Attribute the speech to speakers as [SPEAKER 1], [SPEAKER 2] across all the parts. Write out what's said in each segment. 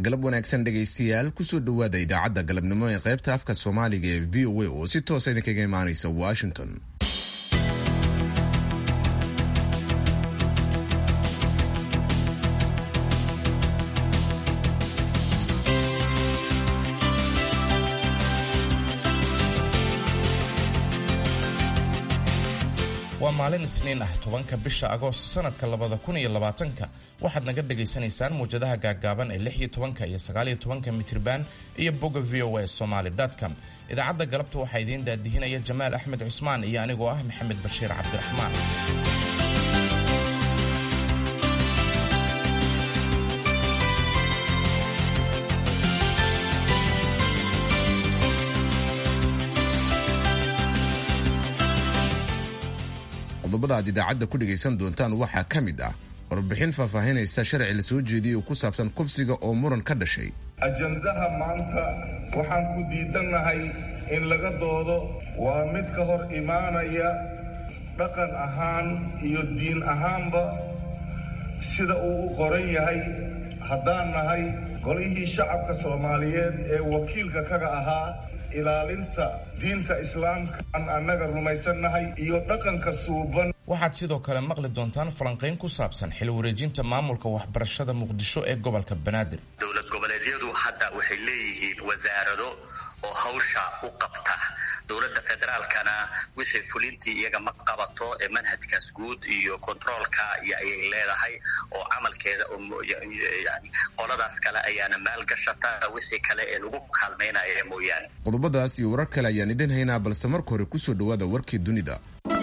[SPEAKER 1] galab wanaagsan dhegaystayaal kusoo dhowaada idaacadda galabnimo ee qaybta afka soomaaliga ee v o a oo si toosa idinkaga imaanaysa washington
[SPEAKER 2] waa maalin isniin ah tobanka bisha agoost sanadka labada kun iyo labaatanka waxaad naga dhagaysanaysaan muwjadaha gaaggaaban ee lix iyo tobanka iyo sagaaliyo tobanka mitriban iyo bogga v o a somaly com idaacadda galabta waxaa idiin daadihinaya jamaal axmed cusmaan iyo anigoo ah maxamed bashiir cabdiraxmaan
[SPEAKER 1] qodobada aad idaacadda ku dhegaysan doontaan waxaa ka mid ah warbixin faahfaahinaysa sharci la soo jeediyey oo ku saabsan kufsiga oo muran ka dhashay
[SPEAKER 3] ajandaha maanta waxaan ku diidannahay in laga doodo waa mid ka hor imaanaya dhaqan ahaan iyo diin ahaanba sida uu u qoran yahay haddaan nahay golihii shacabka soomaaliyeed ee wakiilka kaga ahaa ilaalinta diinta islaamka aan annaga rumaysannahay iyo dhaqanka suuban
[SPEAKER 2] waxaad sidoo kale maqli doontaan falanqayn ku saabsan xil wareejinta maamulka waxbarashada muqdisho ee gobolka banaadir
[SPEAKER 4] dowlad goboleedyadu hadda waxay leeyihiin wasaarado oo hawsha u qabta dowladda federaalkana wixii fulintii iyaga ma qabato ee manhajkaas guud iyo kontroolka iyo ayay leedahay oo camalkeeda yani qoladaas kale ayaana maalgashata wixii kale ee lagu kaalmaynaya mooyaane
[SPEAKER 1] qodobadaas iyo warar kale ayaan idin haynaa balse marka hore kusoo dhowaada warkii dunida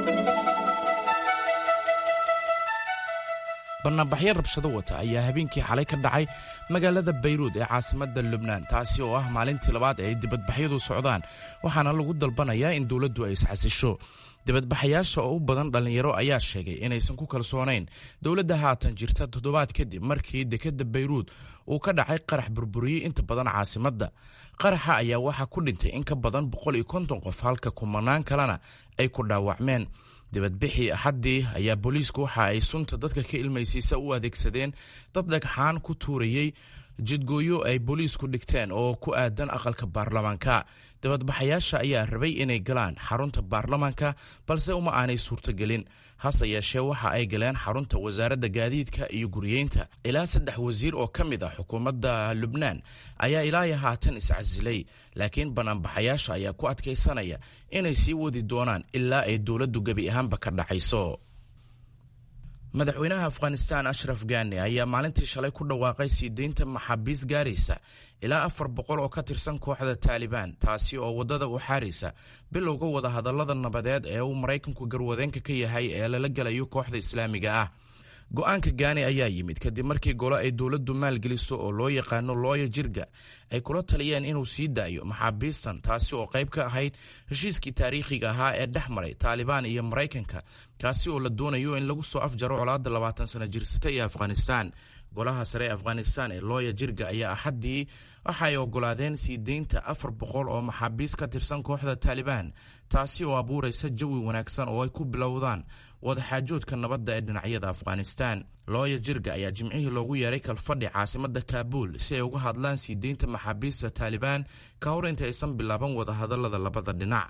[SPEAKER 2] bannaanbaxyo rabshado wata ayaa habeenkii xalay ka dhacay magaalada bayruud ee caasimadda lubnaan taasi oo ah maalintii labaad ee ay dibadbaxyadu socdaan waxaana lagu dalbanayaa in dowladdu ay isxasisho dibadbaxayaasha oo u badan dhallinyaro ayaa sheegay inaysan ku kalsoonayn dowladda haatan jirta toddobaad kadib markii dekedda bayruud uu ka dhacay qarax burburiyey inta badan caasimadda qaraxa ayaa waxaa ku dhintay in ka badan boqol iyo konton qof halka kumanaan kalena ay ku dhaawacmeen dibadbixii axaddii ayaa booliisku waxa ay sunta dadka ka ilmaysiisa u adeegsadeen dad dhagxaan ku tuurayey jidgooyo ay booliisku dhigteen oo ku aadan aqalka baarlamaanka dibadbaxayaasha ayaa rabay inay galaan xarunta baarlamaanka balse uma aanay suurtogelin hase yeeshee waxa ay galeen xarunta wasaaradda gaadiidka iyo guriyeynta ilaa saddex wasiir oo ka mid ah xukuumadda lubnaan ayaa ilaayo haatan iscasilay laakiin banaanbaxayaasha ayaa ku adkaysanaya inay sii wadi doonaan ilaa ay dowladdu gebi ahaanba ka dhacayso madaxweynaha afghanistan ashraf gani ayaa maalintii shalay ku dhawaaqay sii deynta maxaabiis gaaraysa ilaa afar boqol oo ka tirsan kooxda taalibaan taasi oo waddada u xaaraysa bilowga wadahadallada nabadeed ee uu maraykanku garwadeenka ka yahay ee lala gelayo kooxda islaamiga ah go-aanka gaani ayaa yimid kadib markii golo ay dowladdu maalgeliso oo loo yaqaano looya jirga ay kula taliyeen inuu sii daayo maxaabiistan taasi oo qayb ka ahayd heshiiskii taariikhiga ahaa ee dhex maray taalibaan iyo maraykanka kaasi oo la doonayo in lagu soo afjaro colaadda labaatan sano jirsata ee afghanistan golaha sare ee afghanistan ee looya jirga ayaa axaddii waxa ay ogolaadeen sii deynta afar boqol oo maxaabiis ka tirsan kooxda taalibaan taasi oo abuuraysa jawi wanaagsan oo ay ku bilowdaan wadaxaajoodka nabadda ee dhinacyada afghanistan looya jirga ayaa jimcihii loogu yeeray kalfadhi caasimadda kaabuul si ay uga hadlaan sii deynta maxaabiista taalibaan ka hor inta aysan bilaaban wadahadallada labada dhinac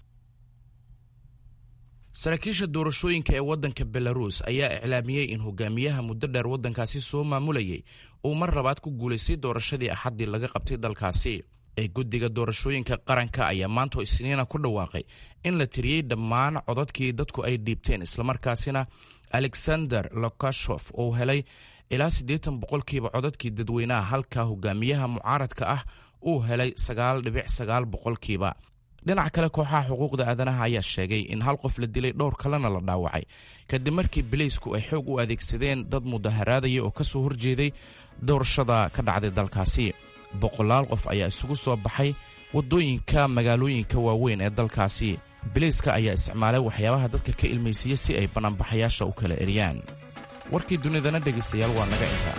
[SPEAKER 2] saraakiisha doorashooyinka ee waddanka belaruus ayaa iclaamiyey in hogaamiyaha muddo dheer waddankaasi soo maamulayay uu mar labaad ku guulaystay doorashadii axaddii laga qabtay dalkaasi ee guddiga doorashooyinka qaranka ayaa maanta isniina ku dhawaaqay in la tiriyey dhammaan codadkii dadku ay dhiibteen islamarkaasina alexander lokashof uu helay ilaa siddeetan boqolkiiba codadkii dadweynaha halka hogaamiyaha mucaaradka ah uu helay sagaal dhibic sagaal boqolkiiba dhinac kale kooxaha xuquuqda aadanaha ayaa sheegay in hal qof la dilay dhowr kalena la dhaawacay kadib markii bileysku ay xoog u adeegsadeen dad mudaharaadaya oo ka soo horjeeday doorashada ka dhacday dalkaasi boqolaal qof ayaa isugu soo baxay waddooyinka magaalooyinka waaweyn ee dalkaasi bileyska ayaa isticmaalay waxyaabaha dadka ka ilmaysiiya si ay banaanbaxayaasha u kala eriyaan warkii dunidana dhegaystayaal waa naga intaa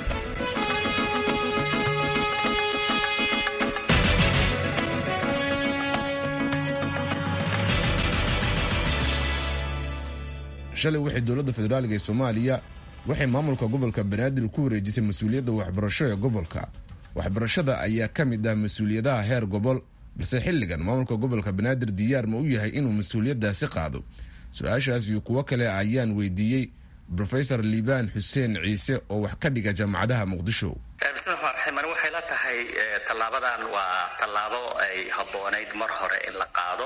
[SPEAKER 1] shalay waxay dowladda federaaliga ee soomaaliya waxay maamulka gobolka banaadir ku wareejisay mas-uuliyadda waxbarasho ee gobolka waxbarashada ayaa ka mid ah mas-uuliyadaha heer gobol balse xilligan maamulka gobolka banaadir diyaar ma u yahay inuu mas-uuliyaddaasi qaado su-aashaas iyo kuwo kale ayaan weydiiyey rofesor liibaan xuseen ciise oo wax ka dhiga jaamacadaha muqdisho
[SPEAKER 4] bismillahi raxmaan raxiim waxay la tahay tallaabadan waa tallaabo ay habboonayd mar hore in la qaado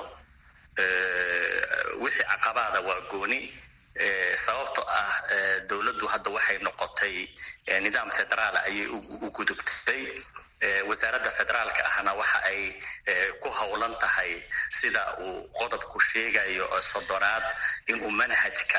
[SPEAKER 4] wixii caqabaada waa gooni sababto ah dowladdu hadda waxay noqotay nidaam federaal ayay u gudubtay wasaaradda federaalka ahna waxa ay ku howlan tahay sida uu qodobku sheegayo sodonaad inuu manhajka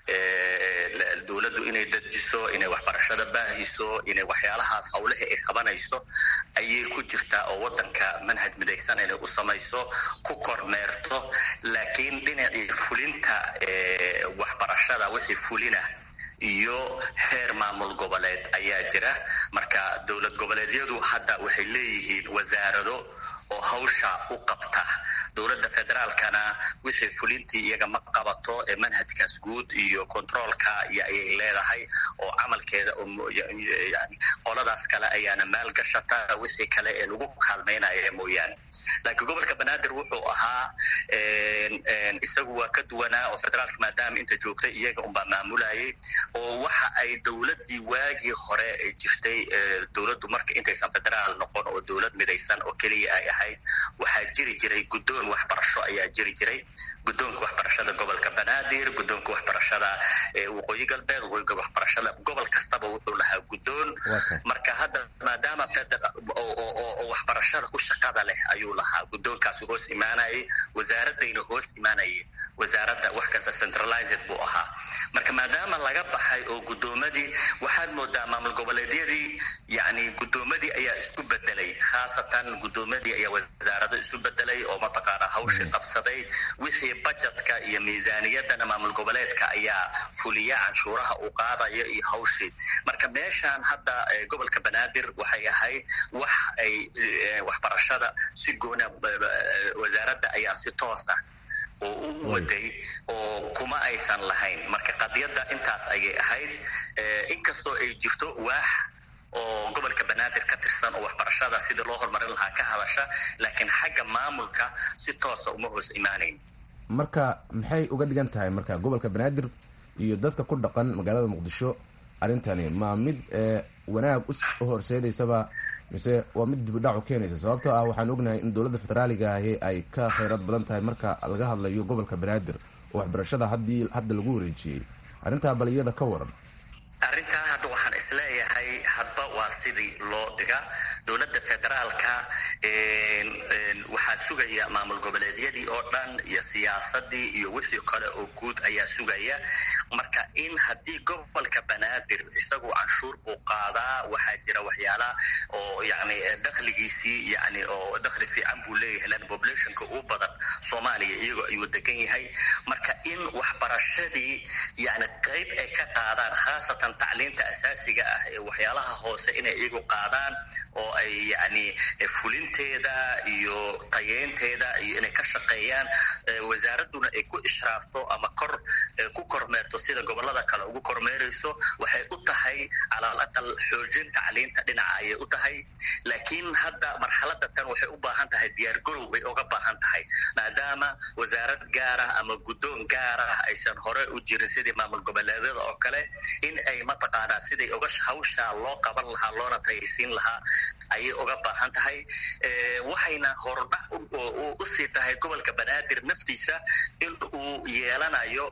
[SPEAKER 4] dowladdu inay dajiso inay waxbarashada baahiso inay waxyaalahaas howlaha ay qabanayso ayay ku jirtaa oo waddanka manhaj midaysan inay u samayso ku kormeerto laakiin dhinacii fulinta waxbarashada wixii fulina iyo heer maamul goboleed ayaa jira marka dowlad goboleedyadu hadda waxay leeyihiin wasaarado oo hawsha u qabta dowladda federaalkana wixii fulintii iyaga ma qabato ee manhajkaas guud iyo controolka iyo ayay leedahay oo camalkeeda yani qoladaas kale ayaana maalgashata wixii kale ee lagu kaalmaynaya mooyaane laakiin gobolka banaadir wuxuu ahaa isagu waa ka duwanaa oo federaalka maadaama inta joogtay iyaga unbaa maamulayay oo waxa ay dowladdii waagii hore jirtay dowladdu marka intaysan federaal noqon oo dowlad midaysan oo keliya ay ahayd waxaa jiri jiray guddoon waxbarasho ayaa jiri jiray guddoonka waxbarashada gobolka banaadir guddoonka waxbarashada waqooyi galbeed waqooyiga waxbarashada gobol kastaba wuxuu lahaa guddoon marka hadda maadaama oo waxbarashada ku shaqada leh ayuu lahaa guddoonkaasi hoos imaanayay wasaaradayna hoos imaanayay wasaaradda wax kasta centralized buu ahaa marka maadaama laga baxay oo guddoomadii waxaad moodaa maamul goboleedyadii yani guddoomadii ayaa isku bedelay khaasatan guddoomadii ayaa wasaarado isu bedelay oo mataqaana hawshii qabsaday wixii bajetka iyo miisaaniyadana maamul goboleedka ayaa fuliya canshuuraha uu qaadayo iyo hawshii marka meeshaan hadda gobolka banaadir waxay ahayd wax ay waxbarashada si goona wasaaradda ayaa si toos ah oo u waday oo kuma aysan lahayn marka qadiyadda intaas ayay ahayd inkastoo ay jirto waax oo gobolka banaadir ka tirsan oo waxbarashada sidii loo horumarin lahaa ka hadasha laakiin xagga maamulka si toosa uma hoos imaanayn
[SPEAKER 1] marka maxay uga dhigan tahay marka gobolka banaadir iyo dadka ku dhaqan magaalada muqdisho arrintani ma mid wanaag u horseedaysaba mise waa mid dibudhac u keenaysa sababtoo ah waxaan ognahay in dowladda federaaliga ahi ay ka khayrad badan tahay marka laga hadlayo gobolka banaadir oo waxbarashada haddii hadda lagu wareejiyey arrintaa bal iyada ka waran
[SPEAKER 4] arrintaa hadda waxaan isleeyahay hadba waa sidii loo dhiga dowladda federaalka waxaa sugaya maamul goboleedyadii oo dhan iyo siyaasadii iyo wixii kale oo guud ayaa sugaya marka in haddii gobolka banaadir isagu canshuur buu qaadaa waxaa jira waxyaala oo yani dakhligiisii yani oo dakhli fiican buu leeyahay lan populationka ugu badan soomaaliya iyagoo ayuu degan yahay marka in waxbarashadii yani qayb ay ka qaadaan khaasatan tacliinta asaasiga ah ee waxyaalaha hoose inay iyagu qaadaan oo ay yani fulinteeda iyo tayeynteeda iyo inay ka shaqeeyaan wasaaraduna ay ku ishraafto ama kor ku kormeerto sida gobolada kale ugu kormeerayso waxay u tahay calaal aqal xoojin tacliinta dhinaca ayay u tahay laakiin hadda marxalada tan waxay u baahan tahay diyaargarow bay uga baahan tahay maadaama wasaarad gaar ah ama guddoon gaar ah aysan hore u jirin sidii maamul goboleedyada oo kale in ay mataqaanaa siday uga hawsha loo qaban lahaa loona tayaysiin lahaa ayay uga baahan tahay waxayna hordhac usii tahay gobolka banaadir naftiisa in uu yeelanayo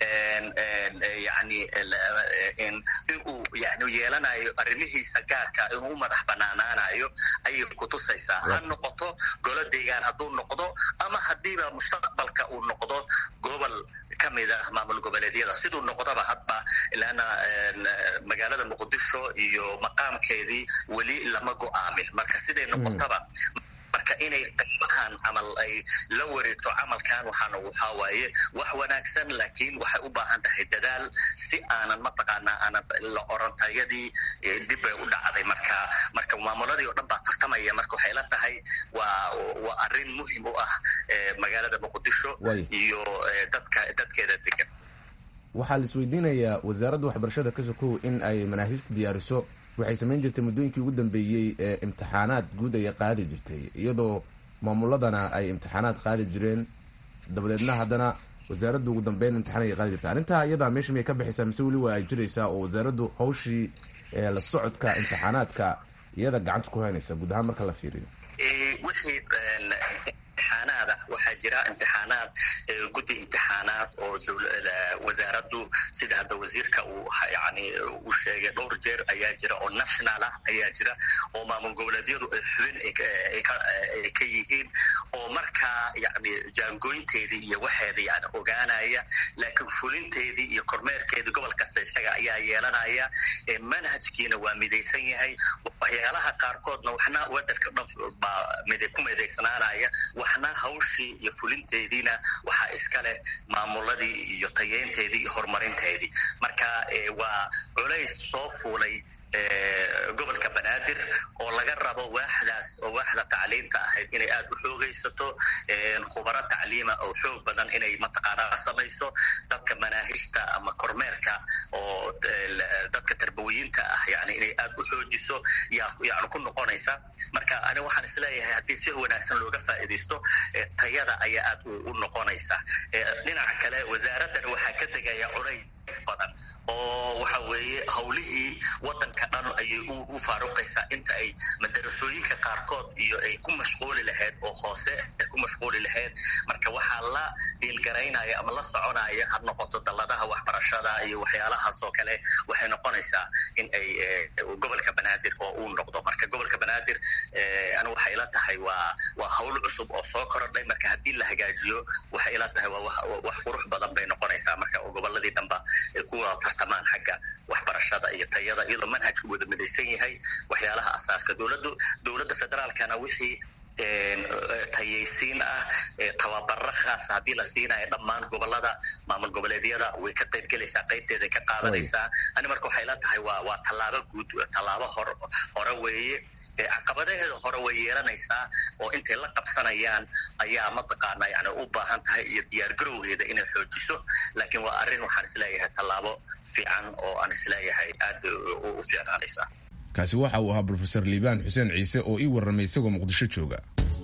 [SPEAKER 4] yani in uu yani yeelanayo arrimihiisa gaarka inuu u madax banaanaanayo ayay kutusaysaa ha noqoto golo deegaan hadduu noqdo ama haddiiba mustaqbalka uu noqdo gobol kamid ah maamul goboleedyada siduu noqdaba hadba ilaana magaalada muqdisho iyo maqaamkeedii weli lama go-aamin marka siday noqotaba marka inay qaybahan camal ay la wareegto camalkan waxaana waxaa waaye wax wanaagsan laakiin waxay u baahan tahay dadaal si aanan mataqaanaa aanan la orantayadii dib bay u dhacday marka marka maamuladii oo dhan baa tartamaya marka waxay la tahay waa waa arrin muhim u ah magaalada muqdisho iyo dadka dadkeeda degan
[SPEAKER 1] waxaa la isweydiinayaa wasaaradda waxbarashada ka sokow in ay manaahijta diyaariso waxay samayn jirtay muddooyinkii ugu dambeeyey ee imtixaanaad guud ayay qaadi jirtay iyadoo maamuladana ay imtixaanaad qaadi jireen dabadeedna haddana wasaaraddu ugu dambeyn imtixaan ayay qaadi jirtay arrintaa iyadaa meesha miyay ka baxaysaa mise weli waa ay jiraysaa oo wasaaraddu hawshii la socodka imtixaanaadka iyada gacanta ku haynaysa guud ahaan marka la fiiriyo
[SPEAKER 4] wixii imtixaanaada waxaa jira imtixaanaad guddi imtixaanaad oo wasaaraddu sida hadda wasiirka uu yani uu sheegay dhowr jeer ayaa jira oo national ah ayaa jira oo maamul goboleedyadu ay xubin ay ka yihiin oo markaa yani jaangooynteedii iyo waxeeda yani ogaanaya laakiin fulinteedii iyo kormeerkeedii gobol kasta isaga ayaa yeelanaya manhajkiina waa midaysan yahay waxyaalaha qaarkoodna waxna wadanka dhan baa ku midaysnaanaya waxna hawshii iyo fulinteediina waxaa iska leh maamuladii iyo tayeynteedii iyo horumarinteedii marka waa culays soo fuulay gobolka banaadir oo laga rabo waaxdaas oo waaxda tacliinta ahayd inay aada u xoogaysato khubaro tacliima oo xoog badan inay mataqaanaa samayso dadka manaahijta ama kormeerka oo dadka tarbawiyiinta ah yani inay aada u xoojiso yaa yani ku noqonaysa marka ani waxaan isleeyahay haddii si wanaagsan looga faa'iidaysto tayada ayaa aada u noqonaysa dhinaca kale wasaaraddan waxaa ka tegaya culays badan oo waxa weeye hawlihii wadanka dhan ayay u faaruqaysaa inta ay madarasooyinka qaarkood iyo ay ku mashquuli lahayd oo hoose ay ku mashquuli lahayd marka waxaa la diilgaraynaya ama la soconaya ha noqoto dalladaha waxbarashada iyo waxyaalahaas oo kale waxay noqonaysaa in ay gobolka banaadir oo uu noqdo marka gobolka banaadir ani waxay ila tahay waa waa hawl cusub oo soo korodhay marka haddii la hagaajiyo waxay ila tahay waa wax qurux badan bay noqonaysaa marka oo goboladii dhanba ay kuwa tartamaan xagga waxbarashada iyo tayada iyadoo manhajku wada midaysan yahay waxyaalaha asaaska dowladdu dowladda federaalkana wixii tayaysiin ah tababaro khaas haddii la siinayo dhammaan gobolada maamul goboleedyada way ka qayb gelaysaa qaybteeday ka qaadanaysaa ani marka waxay la tahay waa waa tallaabo guud tallaabo hor hore weeye caqabadaheeda hore way yeelanaysaa oo intay la qabsanayaan ayaa mataqaana yani u baahan tahay iyo diyaargarowgeeda inay xoojiso laakiin waa arrin waxaan isleeyahay tallaabo fiican oo aan isleeyahay aada u fiicnaanaysa
[SPEAKER 1] kaasi waxa uu ahaa brofesor liibaan xuseen ciise oo ii warramay isagoo muqdisho jooga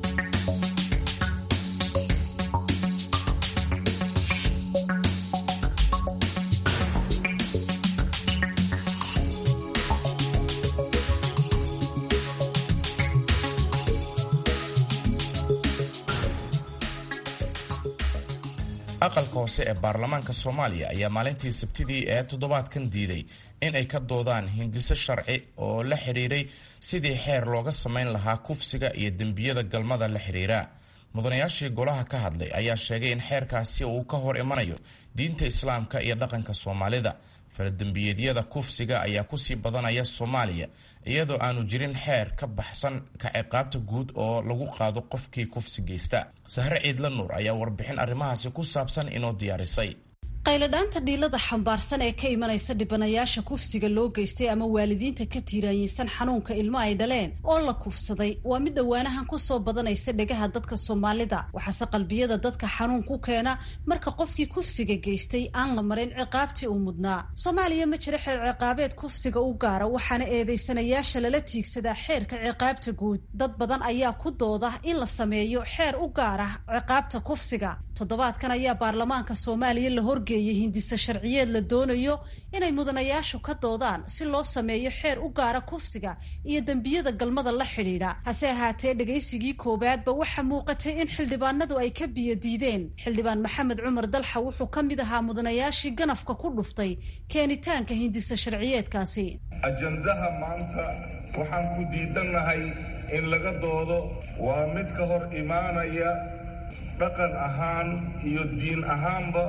[SPEAKER 2] aqalka hoose ee baarlamaanka soomaaliya ayaa maalintii sabtidii ee toddobaadkan diiday in ay ka doodaan hindiso sharci oo la xidhiiray sidii xeer looga samayn lahaa kufsiga iyo dembiyada galmada la xidhiira mudanayaashii golaha ka hadlay ayaa sheegay in xeerkaasi uu ka hor imanayo diinta islaamka iyo dhaqanka soomaalida faradembiyeedyada kufsiga ayaa kusii badanaya soomaaliya iyadoo aanu jirin xeer ka baxsan ka ciqaabta guud oo lagu qaado qofkii kufsi geysta sahre ciidla nuur ayaa warbixin arrimahaasi ku saabsan inoo diyaarisay
[SPEAKER 5] qayladhaanta dhiilada xambaarsan ee ka imanaysa dhibanayaasha kufsiga loo geystay ama waalidiinta ka tiiraanyeysan xanuunka ilmo ay dhaleen oo la kufsaday waa mid dhawaanahan kusoo badanaysa dhegaha dadka soomaalida waxaase qalbiyada dadka xanuun ku keena marka qofkii kufsiga geystay aan la marin ciqaabtii uu mudnaa soomaaliya ma jiro xeer ciqaabeed kufsiga u gaara waxaana eedeysanayaasha lala tiigsadaa xeerka ciqaabta guud dad badan ayaa ku dooda in la sameeyo xeer u gaar ah ciqaabta kufsiga toddobaadkan ayaa baarlamaanka soomaaliya la horgeeyey hindise sharciyeed la doonayo inay mudanayaashu ka doodaan si loo sameeyo xeer u gaara kufsiga iyo dembiyada galmada la xidhiidha hase ahaatee dhegaysigii koowaadba waxaa muuqatay in xildhibaanadu ay ka biyo diideen xildhibaan maxamed cumar dalxa wuxuu ka mid ahaa mudanayaashii ganafka ku dhuftay keenitaanka hindise sharciyeedkaasi
[SPEAKER 3] ajandaha maanta waxaan ku diidannahay in laga doodo waa mid ka hor imaanaya dhaqan ahaan iyo diin ahaanba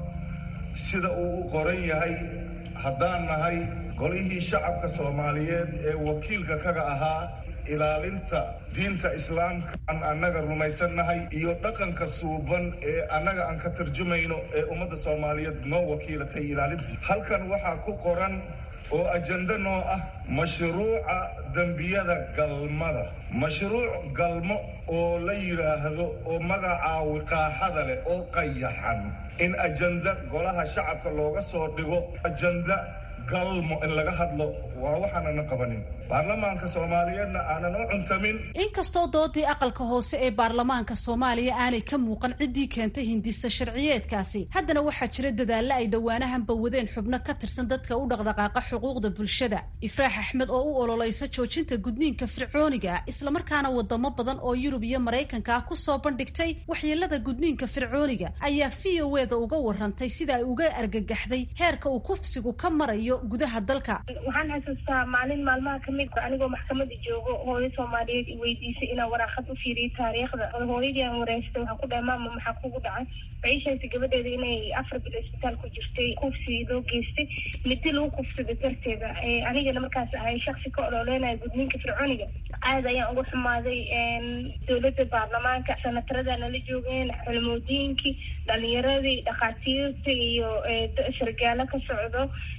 [SPEAKER 3] sida uu u qoran yahay haddaan nahay golihii shacabka soomaaliyeed ee wakiilka kaga ahaa ilaalinta diinta islaamka aan annaga rumaysannahay iyo dhaqanka suuban ee annaga aan ka tarjumayno ee ummadda soomaaliyeed noo wakiilatay ilaalinta halkan waxaa ku qoran oo ajando noo ah mashruuca dembiyada galmada mashruuc galmo oo la yidhaahdo oo magacaa wiqaaxada leh oo qayaxan in ajanda golaha shacabka looga soo dhigo ajanda galmo in laga hadlo waa waxaanana qabanin baarlamaanka soomaaliyeedna aanan u cuntamin
[SPEAKER 5] inkastoo doodii aqalka hoose ee baarlamaanka soomaaliya aanay ka muuqan ciddii keentay hindisa sharciyeedkaasi haddana waxaa jira dadaallo ay dhowaanahanba wadeen xubno ka tirsan dadka u dhaqdhaqaaqa xuquuqda bulshada ifraax axmed oo u ololeysa joojinta gudniinka fircooniga islamarkaana wadamo badan oo yurub iyo maraykanka ah kusoo bandhigtay waxyeelada gudniinka fircooniga ayaa v o eda uga warantay sida ay uga argagaxday heerka uu kufsigu ka marayo gudaha dalka
[SPEAKER 6] waxaan xasuustaa maalin maalmaha kamid anigoo maxkamada joogo hooyo soomaaliyeed i weydiisay inaan waraaqad u fiiriyo taariikhda hooyadii aan wareystay waxaan ku dhahay maama maxaa kugu dhacay waxay sheegtay gabadheeda inay afar bil isbitaal ku jirtay kufsi loo geystay midi lagu kufsaday darteeda anigana markaas ahay shaksi ka ololeynayo gudniinka fircooniga aad ayaan uga xumaaday dowladda baarlamaanka sanatarada nala joogeen xulmoodiyinkii dhalinyaradii dhakhaatiirta iyo sargaalo ka socdo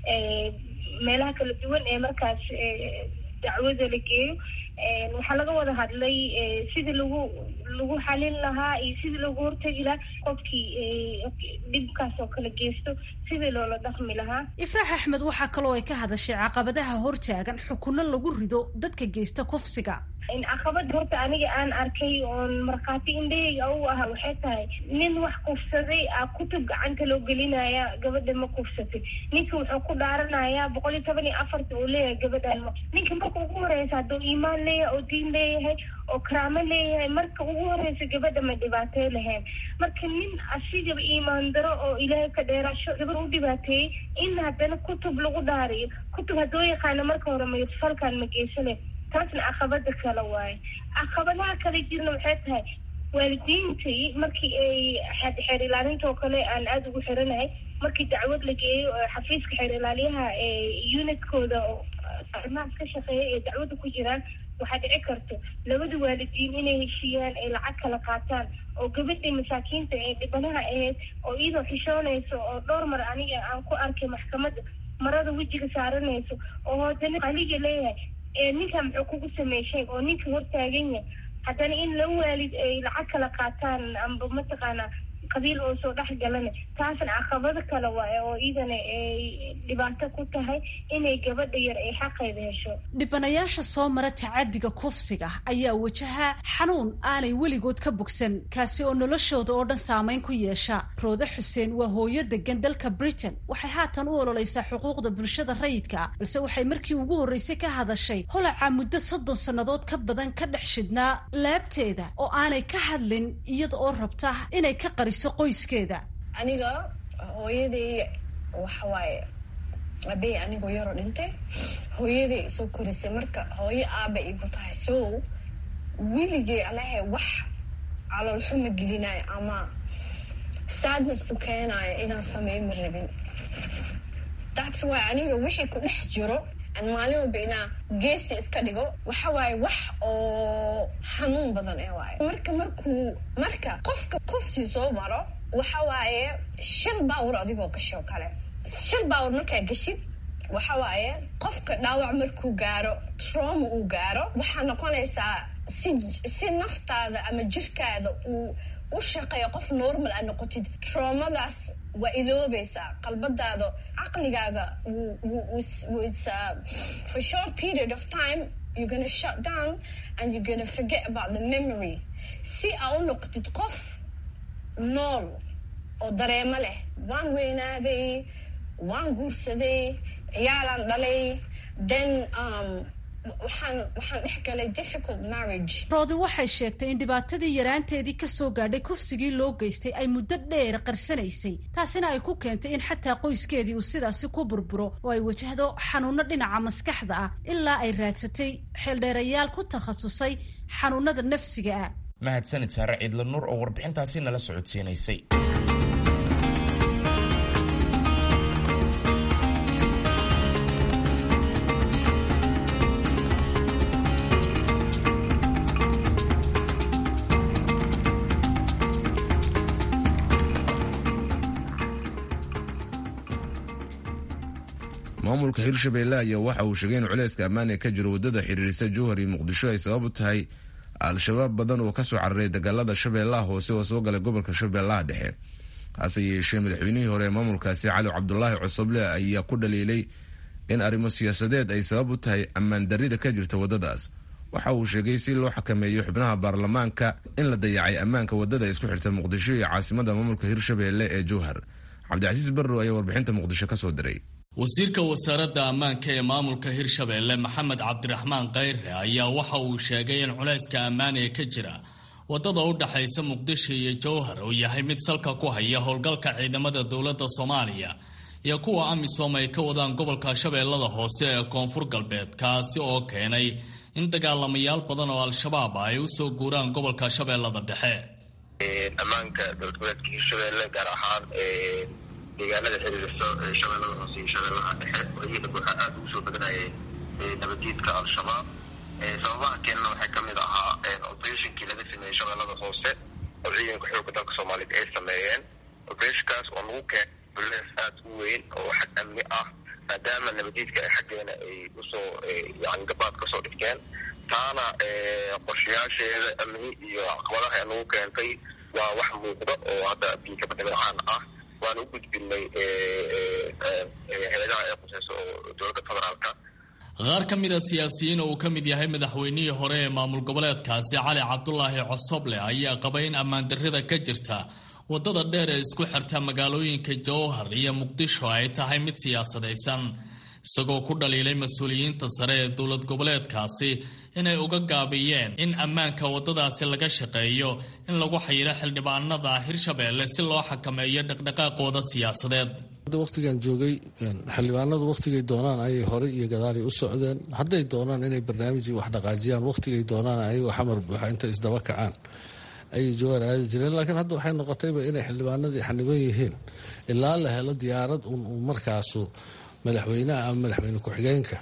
[SPEAKER 6] meelaha kala duwan ee markaas dacwada la geeyo waxaa laga wada hadlay sidii lagu lagu xalin lahaa iyo sidii lagu hortegi lahaa qofkii dhibkaas oo kale geysto sidii loola dhaqmi lahaa
[SPEAKER 5] ifraax axmed waxaa kaloo ay ka hadashay caqabadaha hortaagan xukuno lagu rido dadka geysta kufsiga
[SPEAKER 6] caqabada horta aniga aan arkay oon markhaati indhaheyga u aha waxay tahay nin wax kufsaday a kutub gacanta loo gelinaya gabadha ma kufsatay ninka wuxuu ku dhaaranayaa boqol iyo toban iyo afarta uu leeyahay gabadhan ninka marka ugu horeysa hadduu iimaan leeyahay oo diin leeyahay oo karaamo leeyahay marka ugu horeysa gabadha ma dhibaatey lahayn marka nin asigaba iimaan daro oo ilaahay ka dheeraasho gabar u dhibaateeyey in haddana kutub lagu dhaariyo kutub haddoo yaqaano marka hore ma falkan ma geysane taasna caqabada kale waaye caqabadaha kale jirna waxay tahay waalidiintii markii ay xeer ilaalinta oo kale aan aada ugu xiranahay markii dacwad la geeyo xafiiska xeer ilaaliyaha unitkooda oo arrimahaas ka shaqeeya ee dacwadda ku jiraan waxaa dhici karto labada waalidiin inay heshiiyaan ay lacag kala qaataan oo gabadhii masaakiinta ee dhibanaha ahayd oo iyadoo xishoonayso oo dhowr mar aniga aan ku arkay maxkamadda marada wejiga saaranayso oo haddana qaliga leeyahay ninkan muxuu kugu sameyshay oo ninka hortaagan yahay haddana in la waalid ay lacag kala qaataan amba mataqaanaa qabiil oo soo dhex galana taasna caqabado kale waaye oo iidana ay dhibaato ku tahay inay gabadha yar ay xaqeeda hesho
[SPEAKER 5] dhibanayaasha soo mara tacadiga kufsiga ayaa wajaha xanuun aanay weligood ka bogsan kaasi oo noloshooda oo dhan saameyn ku yeesha roode xuseen waa hooyo degan dalka britain waxay haatan u ololeysaa xuquuqda bulshada rayidka ah balse waxay markii ugu horreysay ka hadashay holaca muddo soddon sannadood ka badan ka dhex shidnaa laabteeda oo aanay ka hadlin iyada oo rabta inay ka qariso qoyskeeda
[SPEAKER 7] aniga hooyaday waxa waaye abey anigoo yaroo dhintay hooyaday isoo korisay marka hooyo aaba igu tahay so weligay alahe wax caloolxuma gelinayo ama sadness u keenayo inaan sameey ma rabin that's why aniga wixii ku dhex jiro aan maalin walba inaa geesi iska dhigo waxa waaye wax oo xanuun badan ee waayo marka markuu marka qofka kufsi soo maro waxa waaye shil baawar adigoo gasho kale shil baawar markaa gashid waxa waaye qofka dhaawac markuu gaaro trauma uu gaaro waxaa noqonaysaa si si naftaada ama jirkaada uu u shaqeeyo qof normal a noqotid traumadaas waa iloobaysaa qalbadaada caqligaaga for short period of time you're gonna shut down and you're gonna forget about the memory si aa u noqotid qof nool oo dareemo leh waan weynaaday waan guursaday ciyaalaan dhalay then um, waxaan waxaan dhex galay difficult marriage
[SPEAKER 5] roodi waxay sheegtay in dhibaatadii yaraanteedii kasoo gaadhay kufsigii loo geystay ay muddo dheer qarsanaysay taasina ay ku keentay in xataa qoyskeedii uu sidaasi ku burburo oo ay wajahdo xanuuno dhinaca maskaxda ah ilaa ay raadsatay xeeldheerayaal ku takhasusay xanuunada nafsiga ah
[SPEAKER 2] mahadsanid saare ciidla nuur oo warbixintaasi nala socodsiinaysay
[SPEAKER 1] maamulka hirshabelle ayaa waxa uu sheegay in culayska ammaan ee ka jiro waddada xiriirisa jowhar iyo muqdisho ay sabab u tahay al-shabaab badan oo kasoo cararay dagaalada shabeellaha hoose oo soo galay gobolka shabeellaha dhexe hase yeeshee madaxweynihii hore ee maamulkaasi cali cabdulaahi cosoble ayaa ku dhaliilay in arrimo siyaasadeed ay sabab u tahay ammaan darrida ka jirta waddadaas waxa uu sheegay si loo xakameeyo xubnaha baarlamaanka in la dayacay ammaanka waddada isku xirta muqdisho iyo caasimada maamulka hirshabeelle ee jowhar cabdicasiis barrow ayaa warbixinta muqdisho ka soo diray
[SPEAKER 8] wasiirka wasaaradda ammaanka ee maamulka hirshabeelle maxamed cabdiraxmaan kayre ayaa waxa uu sheegay in culayska ammaan ee ka jira waddada u dhaxaysa muqdisho iyo jowhar uu yahay mid salka ku haya howlgalka ciidamada dowladda soomaaliya iyo kuwa amisom ay ka wadaan gobolka shabeellada hoose ee koonfur galbeed kaasi oo keenay in dagaalamayaal badan oo al-shabaab ay u soo guuraan gobolka shabeellada dhexe
[SPEAKER 9] ammaanka dowlad goboleedka hirshabeelle gaar ahaan deegaanada xiriirsa shabeellada hoose iyo shabeellaha dhexe wayada waxaa aada ugu soo badanayay nabadiidka al-shabaab sababaha keenana waxaa ka mid ahaa operatinkii laga sameeyey shabeellada hoose oo ciidanka xoogga dalka soomaaliyeed ay sameeyeen operationkaas oo lagu keenay bulees aada u weyn oo xag amni ah maadaama nabadiidka ay xaggeena ay usoo yani gabaad kasoo dhigteen taana qorshayaasheeda amni iyo caqabadaha ee lagu keentay waa wax muuqda oo hadda biikabadhibacaan ah waan u gudbinay hay-adaha ee quseyso oo dowladda federaalka
[SPEAKER 8] qaar ka mid a siyaasiyiin oo uu ka mid yahay madaxweynihii hore ee maamul goboleedkaasi cali cabdulaahi cosoble ayaa qabay in ammaan darrida ka jirta waddada dheer ee isku xirta magaalooyinka jowhar iyo muqdisho ay tahay mid siyaasadaysan isagoo ku dhaliilay mas-uuliyiinta sare ee dowlad goboleedkaasi inay uga gaabiyeen in ammaanka waddadaasi laga shaqeeyo in lagu xayiro xildhibaanada hirshabeelle si loo xakameeyo dhaqdhaqaaqooda siyaasadeed
[SPEAKER 10] waqtigan joogay xildhibaanadu waqtigay doonaan ayay horey iyo gadaalay u socdeen hadday doonaan inay barnaamijii wax dhaqaajiyaan waqtigay doonaan ayagoo xamar buuxa intay isdaba kacaan ayay jowhar aadi jireen laakiin hadda waxay noqotayba inay xildhibaanadii xaniban yihiin ilaa la helo diyaarad un uu markaasu madaxweynaha ama madaxweyne ku-xigeenka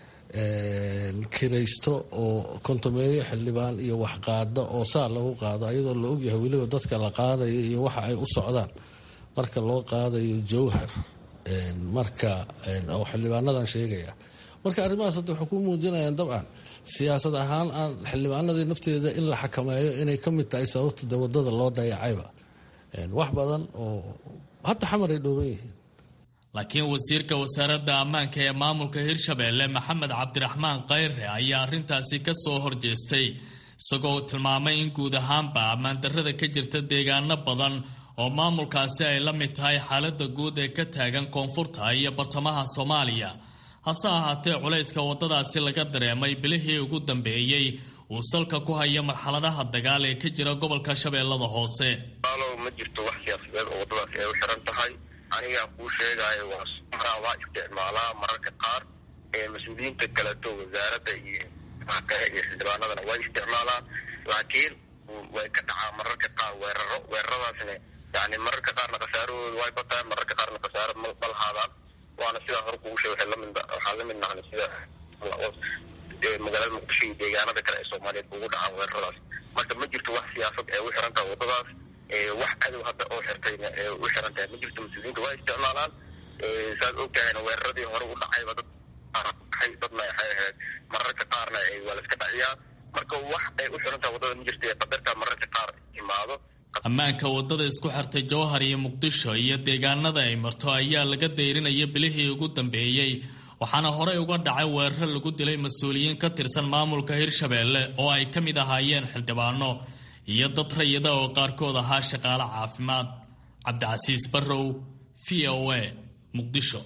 [SPEAKER 10] kiraysto oo kontomeeyo xildhibaan iyo waxqaada oo saa lagu qaado ayadoo la ogyahay weliba dadka la qaadaya iyo waxa ay u socdaan marka loo qaadayo jowhar marka oo xildhibaanadan sheegaya marka arrimahaas hadda waxay ku muujinayaan dabcan siyaasad ahaan aan xildhibaanadii nafteeda in la xakameeyo inay ka mid tahay sababta de wadada loo dayacayba wax badan oo hadda xamar ay dhooban yihiin
[SPEAKER 8] laakiin wasiirka wasaaradda ammaanka ee maamulka hirshabeelle maxamed cabdiraxmaan kayre ayaa arrintaasi ka soo horjeestay isagoo tilmaamay in guud ahaanba ammaandarrada ka jirta deegaano badan oo maamulkaasi ay la mid tahay xaaladda guud ee ka taagan koonfurta iyo bartamaha soomaaliya hase ahaatee culayska waddadaasi laga dareemay bilihii ugu dambeeyey uu salka ku haya marxaladaha dagaal ee ka jira gobolka shabeellada hoose
[SPEAKER 9] alow ma jirto wax siyaasadeed oo waddadaasi ay u xiran tahay anigaa kuu sheegayo waa maraa waa isticmaalaa mararka qaar ee mas-uuliyiinta kaleto wasaaradda iyo kale iyo xildhibaanadana way isticmaalaan laakiin way ka dhacaa mararka qaar weeraro weeraradaasna yani mararka qaarna khasaarahooda way bataan mararka qaarna khasaaro malhaadaan waana sidaa hore kugu sheeg waxaa la mid nahna sida magaalada muqdisho iyo deegaanada kale ee soomaaliyeed ugu dhacaan weeraradaas marka ma jirto wax siyaasad ee u xiran tahay waddadaas wax cadow hadda oo xirtayna ee u xiran tahay ma jirto mas-uuliyiinta waa isticmaalaan saad og tahayna weeraradii hore u dhacayba dad dadna waxay ahayd mararka qaarna waa laska dhaciyaa marka wax ay u xiran tahay waddada ma jirto ee qadarta mararka qaar imaado
[SPEAKER 8] ammaanka waddada isku xirtay jowhar iyo muqdisho iyo deegaanada ay marto ayaa laga dayrinaya bilihii ugu dambeeyey waxaana horey uga dhacay weeraro lagu dilay mas-uuliyiin ka tirsan maamulka hirshabeelle oo ay ka mid ahaayeen xildhibaano iyo dad rayida oo qaarkood ahaa shaqaale caafimaad cabdicasiis barrow v o a muqdisho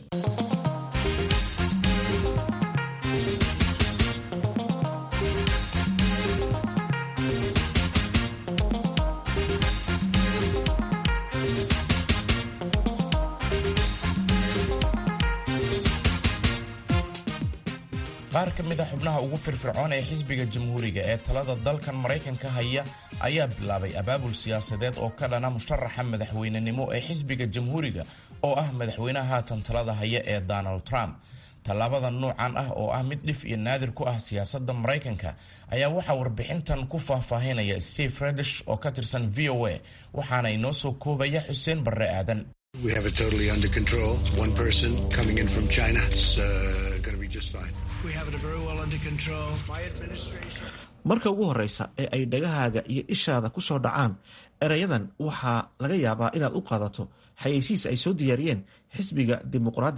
[SPEAKER 2] qaar ka mid a xubnaha ugu firfircoon ee xisbiga jamhuuriga ee talada dalkan maraykanka haya ayaa bilaabay abaabul siyaasadeed oo ka dhana musharaxa madaxweynenimo ee xisbiga jamhuuriga oo ah madaxweynaha haatan talada haya ee donald trump tallaabada nuucan ah oo ah mid dhif iyo naadir ku ah siyaasadda maraykanka ayaa waxaa warbixintan ku faahfaahinaya steve redish oo ka tirsan v o a waxaana inoo soo koobaya xuseen barre aadan
[SPEAKER 11] We have it totally under control. One person coming in from China. It's uh, going to be just fine.
[SPEAKER 12] We have it very well under control. My administration.
[SPEAKER 13] marka ugu horreysa ee ay dhagahaaga iyo ishaada ku soo dhacaan erayadan waxaa laga yaabaa inaad u qaadato xayeysiis ay soo diyaariyeen xisbiga dimuqraadiga ah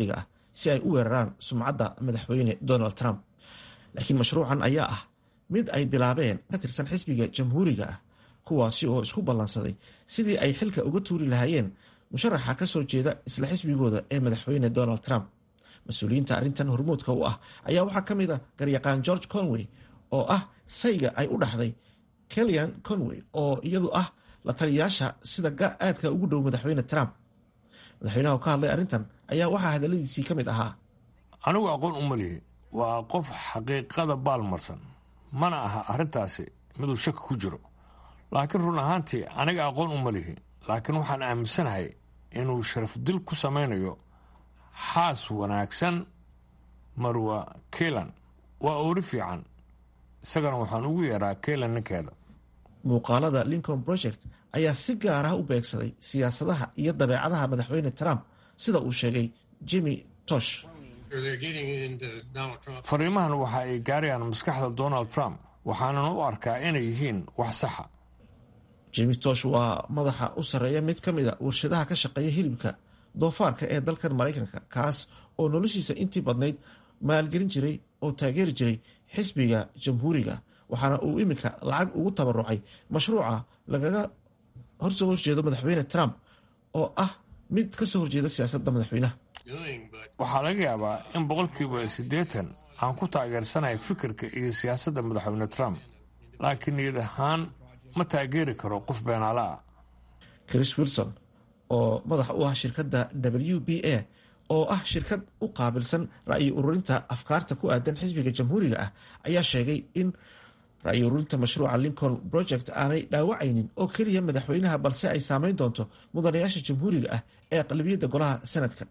[SPEAKER 13] si ay u weeraraan sumcadda madaxweyne donald trump laakiin mashruucan ayaa ah mid ay bilaabeen ka tirsan xisbiga jamhuuriga ah kuwaasi oo isku ballansaday sidii ay xilka uga tuuri lahaayeen musharaxa ka soo jeeda isla xisbigooda ee madaxweyne donald trump mas-uuliyiinta arrintan hormuudka u ah ayaa waxaa ka mid a garyaqaan george conway oo ah sayga ay u dhaxday kellyan conway oo iyadu ah la taliyayaasha sida aadka ugu dhow madaxweyne trump madaxweynaha oo ka hadlay arrintan ayaa waxaa hadalladiisii ka mid ahaa
[SPEAKER 14] anigu aqoon u malihi waa qof xaqiiqada baalmarsan mana aha arrintaasi miduu shaki ku jiro laakiin run ahaantii aniga aqoon uma lihi laakiin waxaan aaminsanahay inuu sharafdil ku samaynayo xaas wanaagsan marwa keylan waa oori fiican isagana waxaan ugu yeeraa keylan ninkeeda
[SPEAKER 13] muuqaalada lincoln project ayaa si gaar ah u beegsaday siyaasadaha iyo dabeecadaha madaxweyne trump sida uu sheegay jimmy tosh
[SPEAKER 14] fariimahan waxa ay gaarayaan maskaxda donald trump waxaanan u arkaa inay yihiin wax saxa
[SPEAKER 13] jimmy tosh waa madaxa u sarreeya mid ka mid a warshadaha ka shaqeeya hilibka doofaarka ee dalkan maraykanka kaas oo noloshiisa intii badnayd maalgelin jiray oo taageeri jiray xisbiga jamhuuriga waxaana uu iminka lacag ugu tabarucay mashruuca lagaga horsoo horjeedo madaxweyne trump oo ah mid ka soo horjeeda siyaasadda madaxweynaha
[SPEAKER 14] waxaa laga yaabaa in boqolkiiba siddeetan aan ku taageersanahay fikirka iyo siyaasadda madaxweyne trump laakiin niyad ahaan ma taageeri karo qof beenaala ah
[SPEAKER 13] chris wilson oo madax u ah shirkadda w b a oo ah shirkad u qaabilsan ra'yi ururinta afkaarta ku aadan xisbiga jamhuuriga ah ayaa sheegay in ra'yi ururinta mashruuca lincoln project aanay dhaawacaynin oo keliya madaxweynaha balse ay saameyn doonto mudanayaasha jamhuuriga ah ee aqlabiyadda golaha sanadka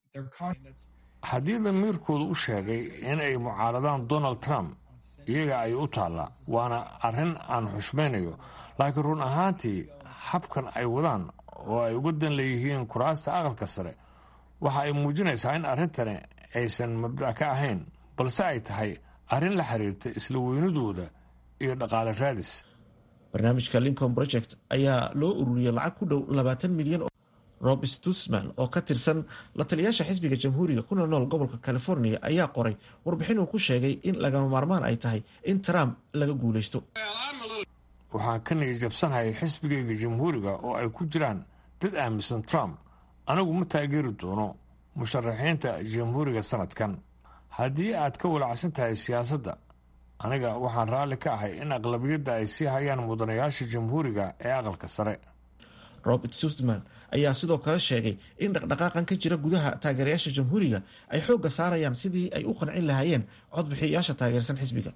[SPEAKER 14] haddii damiirkoodu u sheegay in ay mucaaradaan donald trump iyaga ay u taallaa waana arrin aan xushmaynayo laakiin run ahaantii habkan ay wadaan oo ay uga dan leeyihiin kuraasta aqalka sare waxa ay muujinaysaa in arrintani aysan mabda' ka ahayn balse ay tahay arrin la xiriirta isla weynadooda iyo dhaqaale raadis
[SPEAKER 13] barnaamijka lincoln project ayaa loo ururiyey lacag ku dhow labaatan milyan rob stusman oo ka tirsan la taliyaasha xisbiga jamhuuriga kuna nool gobolka california ayaa qoray warbixin uu ku sheegay in lagama maarmaan ay tahay in trump laga guuleysto
[SPEAKER 14] waxaan ka niyajabsanahay xisbigayga jamhuuriga oo ay ku jiraan dad aaminsan trump anigu ma taageeri doono musharaxiinta jamhuuriga sanadkan haddii aad ka walacsan tahay siyaasadda aniga waxaan raalli ka ahay in aqlabiyadda ay sii hayaan mudanayaasha jamhuuriga ee aqalka sare
[SPEAKER 13] robert sustman ayaa sidoo kale sheegay in dhaqdhaqaaqan ka jira gudaha taageerayaasha jamhuuriga ay xoogga saarayaan sidii ay u qancin lahaayeen codbixiyayaasha taageersan xisbiga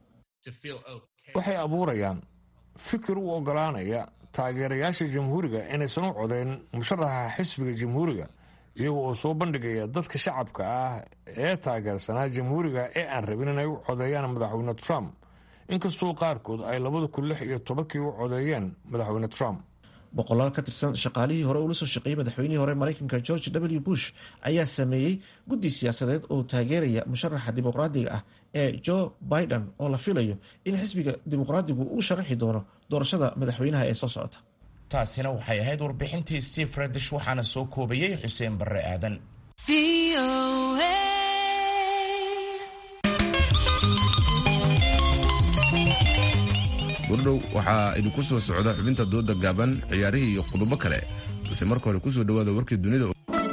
[SPEAKER 14] waxay abuurayaan fikir u ogolaanaya taageerayaasha jamhuuriga inaysan u codeyn musharaxa xisbiga jamhuuriga iyaga oo soo bandhigaya dadka shacabka ah ee taageersanaa jamhuuriga ee aan rabin inay u codeeyaan madaxweyne trump inkastoo qaarkood ay labada kun lix iyo tobankii u codeeyeen madaxweyne trump
[SPEAKER 13] boqolaal ka tirsan shaqaalihii hore ula soo shaqeeyey madaxweynihii hore maraykanka george w bush ayaa sameeyey guddi siyaasadeed oo taageeraya musharaxa dimuqraadiga ah ee joe biden oo la filayo in xisbiga dimuqraadigu uu sharaxi doono doorashada madaxweynaha ee soo socota
[SPEAKER 2] taasina waxay ahayd warbixintii steve redish waxaana soo koobayey xuseen barre aadan
[SPEAKER 1] burdhow waxaa idinku soo socda xubinta dooda gaaban ciyaarihii iyo qodobo kale balse marka hore kusoo dhawaada warkii dunida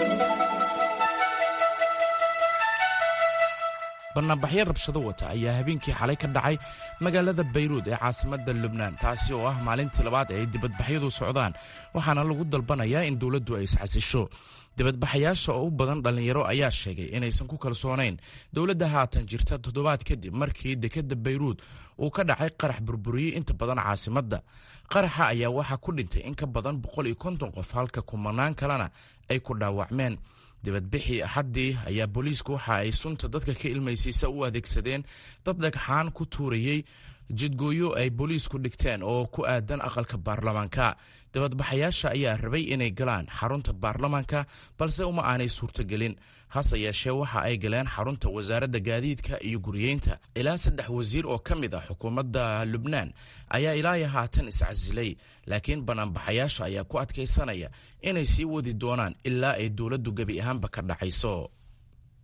[SPEAKER 2] bannaanbaxyo rabshado wata ayaa habeenkii xalay ka dhacay magaalada bayruud ee caasimadda lubnaan taasi oo ah maalintii labaad ee ay dibadbaxyadu socdaan waxaana lagu dalbanayaa in dowladdu ay isxasisho dibadbaxayaasha oo u badan dhallinyaro ayaa sheegay inaysan ku kalsoonayn dowladda haatan jirta toddobaad kadib markii dekedda bayruud uu ka dhacay qarax burburiyey inta badan caasimadda qaraxa ayaa waxaa ku dhintay in ka badan boqol iyo konton qof halka kumanaan kalena ay ku dhaawacmeen dibadbixii axaddii ayaa booliisku waxa ay sunta dadka ka ilmaysiisa u adeegsadeen dad dhagxaan ku tuurayey jidgooyo ay booliisku dhigteen oo ku aadan aqalka baarlamaanka dibadbaxayaasha ayaa rabay inay galaan xarunta baarlamaanka balse uma aanay suurtogelin hase yeeshee waxa ay galeen xarunta wasaaradda gaadiidka iyo guriyeynta ilaa saddex wasiir oo ka mid ah xukuumadda lubnaan ayaa ilaayo haatan iscasilay laakiin banaanbaxayaasha ayaa ku adkaysanaya inay sii wadi doonaan ilaa ay dowladdu gebi ahaanba ka dhacayso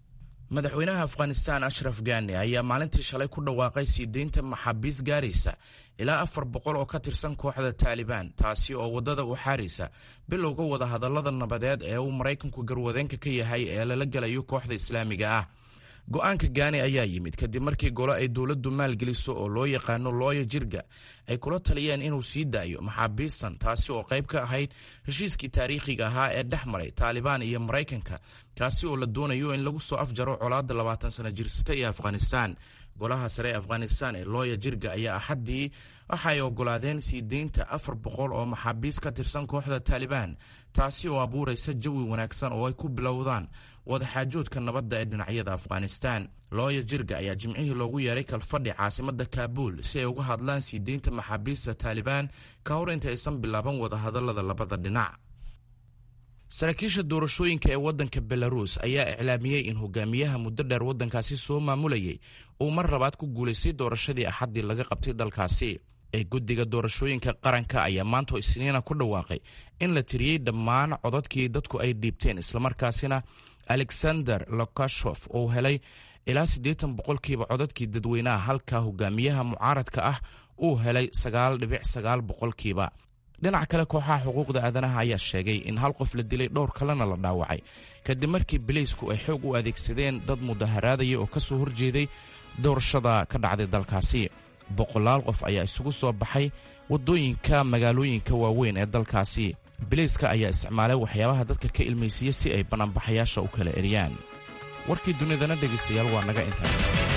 [SPEAKER 2] madaxweynaha afghanistan ashraf gani ayaa maalintii shalay ku dhawaaqay sii deynta maxaabiis gaaraysa ilaa afar boqol oo ka tirsan kooxda taalibaan taasi oo waddada u xaaraysa bilowga wadahadallada nabadeed ee uu maraykanku garwadeenka ka yahay ee lala gelayo kooxda islaamiga ah go-aanka gaani ayaa yimid kadib markii golo ay dowladdu maalgeliso oo loo yaqaano looya jirga ay kula taliyeen inuu sii daayo maxaabiistan taasi oo qayb ka ahayd heshiiskii taariikhiga ahaa ee dhex maray taalibaan iyo maraykanka kaasi oo la doonayo in lagu soo afjaro colaadda labaatan sano jirsata ee afghanistan golaha sare ee afghanistan ee looya jirga ayaa axaddii waxa ay ogolaadeen sii deynta afar boqol oo maxaabiis ka tirsan kooxda taalibaan taasi oo abuuraysa jawi wanaagsan oo ay ku bilowdaan wadaxaajoodka nabadda ee dhinacyada afghanistan looya jirga ayaa jimcihii loogu yeeray kalfadhi caasimada kaabuul si ay uga hadlaan sii deynta maxaabiista taalibaan ka hor inta aysan bilaaban wadahadallada labada dhinac saraakiisha doorashooyinka ee waddanka belaruus ayaa iclaamiyey in hogaamiyaha muddo dheer waddankaasi soo maamulayay uu mar labaad ku guulaystay doorashadii axaddii laga qabtay dalkaasi ee guddiga doorashooyinka qaranka ayaa maanta isniina ku dhawaaqay in la tiriyey dhammaan codadkii dadku ay dhiibteen islamarkaasina alexander lokashof uu helay ilaa siddeetan boqolkiiba codadkii dadweynaha halka hogaamiyaha mucaaradka ah uu helay sagaal dhibic sagaal boqolkiiba dhinaca kale kooxaha xuquuqda aadanaha ayaa sheegay in hal qof la dilay dhowr kalena la dhaawacay kadib markii bileysku ay xoog u adeegsadeen dad mudaharaadaya oo ka soo horjeeday doorashada ka dhacday dalkaasi boqolaal qof ayaa isugu soo baxay waddooyinka magaalooyinka waaweyn ee dalkaasi bileyska ayaa isticmaalay waxyaabaha dadka ka ilmaysiiya si ay banaanbaxayaasha u kala eriyaan warkii dunidana dhegaystayaal waa naga intaa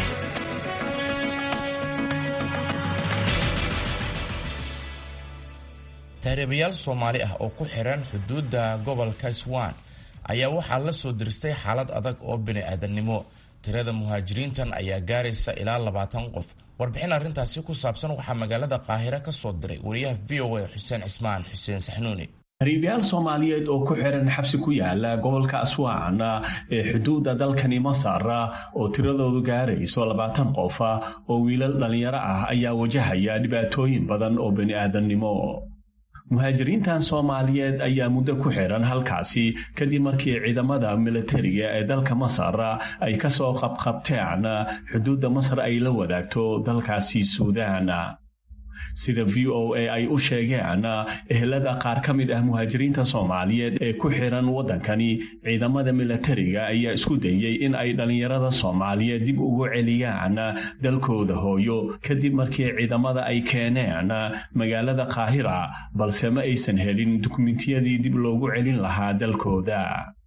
[SPEAKER 2] taariibayaal soomaali ah oo ku xiran xuduudda gobolka swan ayaa waxaa la soo diristay xaalad adag oo bini-aadannimo tirada muhaajiriintan ayaa gaaraysa ilaa labaatan qof warbixin arrintaasi ku saabsan waxaa magaalada qaahire ka soo diray wariyaha v o a xuseen cismaan xuseen saxnuuni
[SPEAKER 15] hariibayaal soomaaliyeed oo ku xiran xabsi ku yaala gobolka aswaan ee xuduudda dalkani masar oo tiradoodu gaarayso labaatan qof oo wiilal dhallinyaro ah ayaa wajahaya dhibaatooyin badan oo bini'aadannimo muhaajiriintan soomaaliyeed ayaa muddo ku xiran halkaasi kadib markii ciidamada militariga ee dalka masar ay ka soo qabqabteen xuduudda masar ay la wadaagto dalkaasi suudaan sida v o a ay u sheegeen ehelada qaar ka mid ah muhaajiriinta soomaaliyeed ee ku xiran waddankani ciidamada militariga ayaa isku dayey in ay dhallinyarada soomaaliyeed dib ugu celiyaan dalkooda hooyo kadib markii ciidamada ay keeneen magaalada qaahira balse ma aysan helin dukumentiyadii dib loogu celin lahaa dalkooda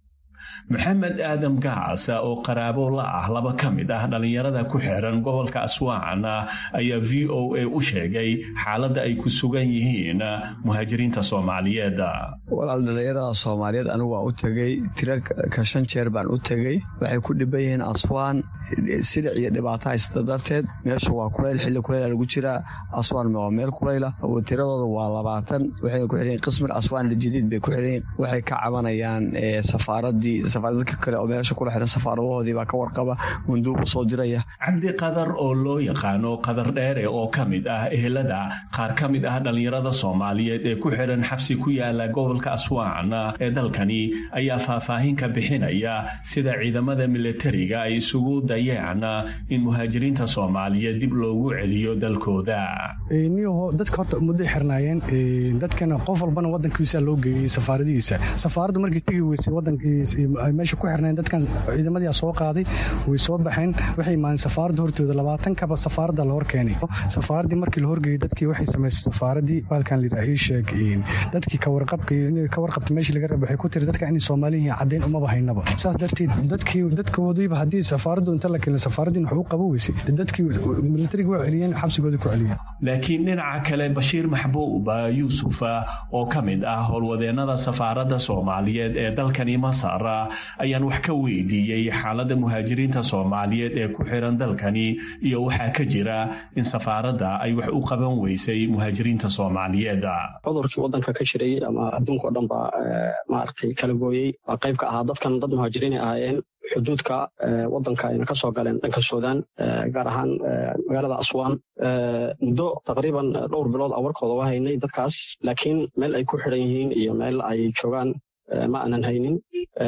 [SPEAKER 15] maxamed aadam gaas oo qaraabo la ah laba ka mid ah dhallinyarada ku xiran gobolka aswaan ayaa v o a u sheegay xaaladda ay ku sugan yihiin muhaajiriinta soomaaliyeed
[SPEAKER 16] walaal dhallinyarada soomaaliyeed anigu waa u tegey tiro ka shan jeer baan u tegey waxay ku dhiban yihiin aswaan silic iyo dhibaato haysta darteed meeshu waa kulayl xilli kulayla lagu jiraa aswaan waa meel kulayla tiradooda waa labaatan waxay ku xiran qismir aswaan aljadiid bay ku xiran waxay ka cabanayaan safaaradii dadka kale oo meesha kula xiran safaaradahoodii baa ka warqaba munduub u soo diraya
[SPEAKER 15] cabdi qadar oo loo yaqaano qadar dheere oo ka mid ah ehelada qaar ka mid ah dhallinyarada soomaaliyeed ee ku xiran xabsi ku yaala gobolka aswaan ee dalkani ayaa faahfaahin ka bixinaya sida ciidamada militariga ay isugu dayeen in muhaajiriinta soomaaliyeed dib loogu celiyo dalkooda
[SPEAKER 17] dadka horta mudday xirnaayeen dadkana qof walbana wadankiisa loo geeyey safaaradihiisa safaaraddu markay tegi weysay meesha ku xirnayn dadkan ciidamadii soo qaaday way soo baxeen waxay imaadeen safaaradda hortooda labaatan kaba safaaradda la hor keenay safaaraddii markii la horgeeyey dadkii waxay samaysay safaaradii baalkan la yidhaha ii sheeg dadkii ka warqabta meeshii laga raba waxay ku tiri dadka inay soomaali yihiin caddeyn umaba haynaba saas darteed dadkii dadkoodiiba haddii safaaraddu inta la keenay safaaraddiin wax u qabo weysay dadkii militariga waa celiyeen xabsigooda ku celiyeen
[SPEAKER 15] laakiin dhinaca kale bashiir maxbuub yuusuf oo ka mid ah howlwadeennada safaaradda soomaaliyeed ee dalkani masar ayaan wax ka weydiiyey xaaladda muhaajiriinta soomaaliyeed ee ku xiran dalkani iyo waxaa ka jira in safaaradda ay wax u qaban weysay muhaajiriinta soomaaliyeed
[SPEAKER 18] cudurkii waddanka ka jiray ama adduunka o dhan baa maaragtay kala gooyey waa qayb ka ahaa dadkan dad muhaajiriinay ahaayeen xuduudka waddanka ayna ka soo galeen dhanka suudaan gaar ahaan magaalada aswaan muddo taqriiban dhowr bilood a warkooda waa haynay dadkaas laakiin meel ay ku xidhan yihiin iyo meel ay joogaan ma aanan haynin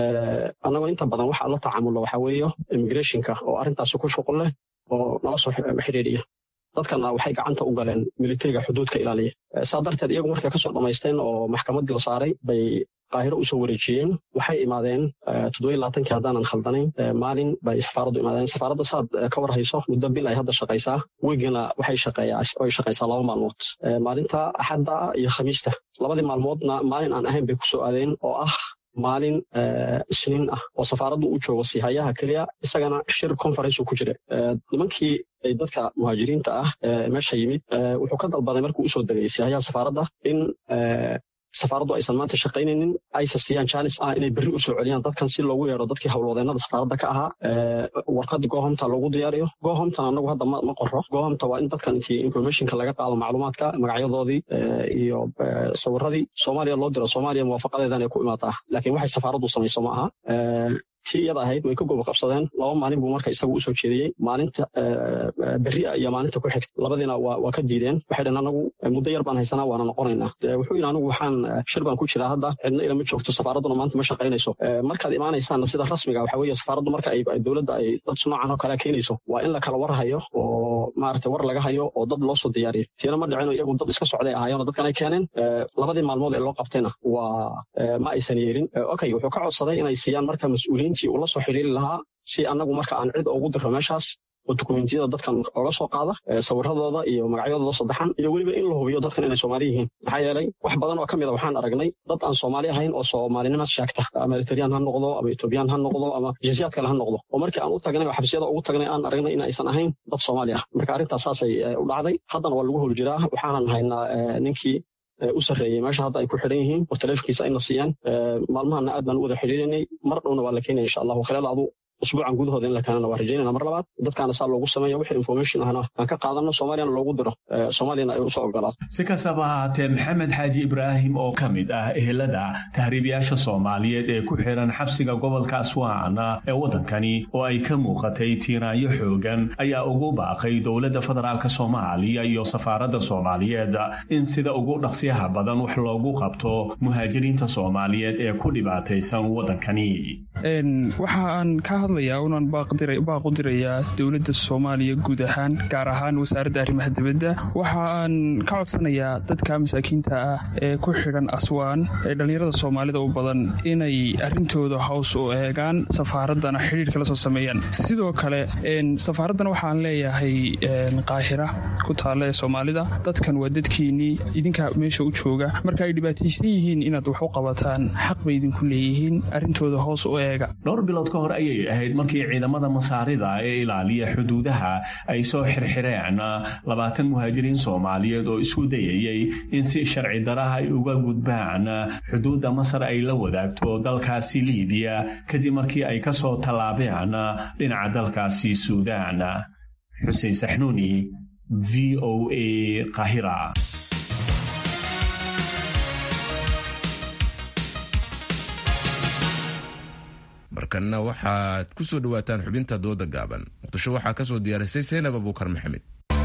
[SPEAKER 18] annagoo inta badan waxa la tacaamulo waxa weeyo immigrationka oo arrintaasi ku shuqul leh oo nala soo xidhiidhiya dadkana waxay gacanta u galeen militariga xuduudka ilaaliya saa darteed iyagu markay kasoo dhammaysteen oo maxkamaddii la saaray bay qaahiro usoo wareejiyeen waxay imaadeen toddobiy labaatankii haddaanan khaldanayn maalin bay safaaraddu imaadeen safaaradda saad ka war hayso muddo bil ay hadda shaqaysaa weygana waxay shaqeeyaay shaqaysaa laba maalmood maalinta axadda iyo khamiista labadii maalmoodna maalin aan ahayn bay kusoo aadeen oo ah maalin isniin ah oo safaaraddu u joogo sihayaha keliya isagana shir conference ku jira nimankii dadka muhaajiriinta ah meesha yimid wuxuu ka dalbaday markuu usoo degay sihayaha safaaradda in safaaraddu aysan maanta shaqaynaynin aysa siiyaan jaanis ah inay berri usoo celiyaan dadkan si loogu yeero dadkii howlwadeennada safaaradda ka ahaa warqad gohomta loogu diyaariyo gohomtan anagu hadda ma qoro gohomta waa in dadkan intii informationka laga qaado macluumaadka magacyadoodii iyo sawiradii soomaaliya loo diro soomaaliya muwaafaqadeedan ay ku imaataa laakiin waxay safaaraddu samayso ma aha tii iyada ahayd way ka gobo qabsadeen laba maalin buu marka isagu usoo jeediyey maalinta berria iyo maalinta ku xigta labadiina waa ka diideen waxay dhaheen anagu muddo yar baan haysanaa waana noqonaynaa wuxuu yidhi anigu waxaan shir baan ku jiraa hadda cidna ilama joogto safaaradduna maanta ma shaqaynayso markaad imaanaysaanna sida rasmiga waxa weeye safaaraddu marka ay dowladda ay dad noocan oo kale keenayso waa in la kala war hayo oo maaragtay war laga hayo oo dad loo soo diyaariyo tiina ma dhicino iyagu dad iska socday ahaayeen oo dadkan ay keeneen labadii maalmood ee loo qabtayna waa ma aysan yeelin okay wuxuu ka codsaday inay siiyaan marka mas-uuliyiin uu la soo xiriiri lahaa si annagu marka aan cid ugu diro meeshaas oo dukumentiyada dadkan oga soo qaada sawiradooda iyo magacyadooda saddexan iyo weliba in la hubiyo dadkan inay soomaali yihiin maxaa yeelay wax badan oo ka mid a waxaan aragnay dad aan soomaali ahayn oo soomaalinimaad sheegta ama eritreyaan ha noqdo ama etoobiyaan ha noqdo ama jinsiyaad kale ha noqdo oo markii aan u tagnay oo xabsiyada ugu tagnay aan aragnay in aysan ahayn dad soomaali ah marka arrintaas saasay u dhacday haddana waa lagu hol jiraa waxaanan haynaa ninkii u sarreeyey meesha hadda ay ku xidhan yihiin oo taleefonkiisa ayna siiyaan maalmahana aad baan u wada xidhiirinay mar dhowna waa la keenaya insha allahu khilaal adu usbuucan gudahooda in la keenana waa rajaynana mar labaad dadkaana saa loogu sameeya wixii information ahna aan ka qaadano soomaaliyana loogu diro soomaaliyana ay usoo ogolaato
[SPEAKER 15] si kastaba ahaatee maxamed xaaji ibraahim oo ka mid ah ehelada tahriibayaasha soomaaliyeed ee ku xiran xabsiga gobolka aswaan ee waddankani oo ay ka muuqatay tiiraanyo xoogan ayaa ugu baaqay dowladda federaalk soomaaliya iyo safaaradda soomaaliyeed in sida ugu dhaqsiyaha badan wax loogu qabto muhaajiriinta soomaaliyeed ee ku dhibaataysan waddankani
[SPEAKER 19] hadlayaa unaan baaq u dirayaa dowladda soomaaliya guud ahaan gaar ahaan wasaaradda arrimaha dibadda waxa aan ka codsanayaa dadka masaakiinta ah ee ku xidhan aswaan ee dhallinyarada soomaalida u badan inay arrintooda hows u eegaan safaaraddana xidhiirka la soo sameeyaan sidoo kale safaaraddan waxaan leeyahay qaahira ku taalla ee soomaalida dadkan waa dadkiinnii idinka meesha u jooga marka ay dhibaataysan yihiin inaad wax u qabataan xaq bay idinku leeyihiin arrintooda hoos u eega
[SPEAKER 15] dhowr bilood ka hor ayay ahayd markii ciidamada masaarida ee ilaaliya xuduudaha ay soo xirxireen labaatan muhaajiriin soomaaliyeed oo isku dayayay in si sharci daraha ay uga gudbaan xuduudda masar ay la wadaagto dalkaasi liibiya kadib markii ay ka soo tallaabeen dhinaca dalkaasi suudaan xuseen saxnuuni v o a qahira
[SPEAKER 1] markanna waxaad ku soo dhowaataan xubinta dooda gaaban muqdisho waxaa ka soo diyaarisay seynab abuukar maxamed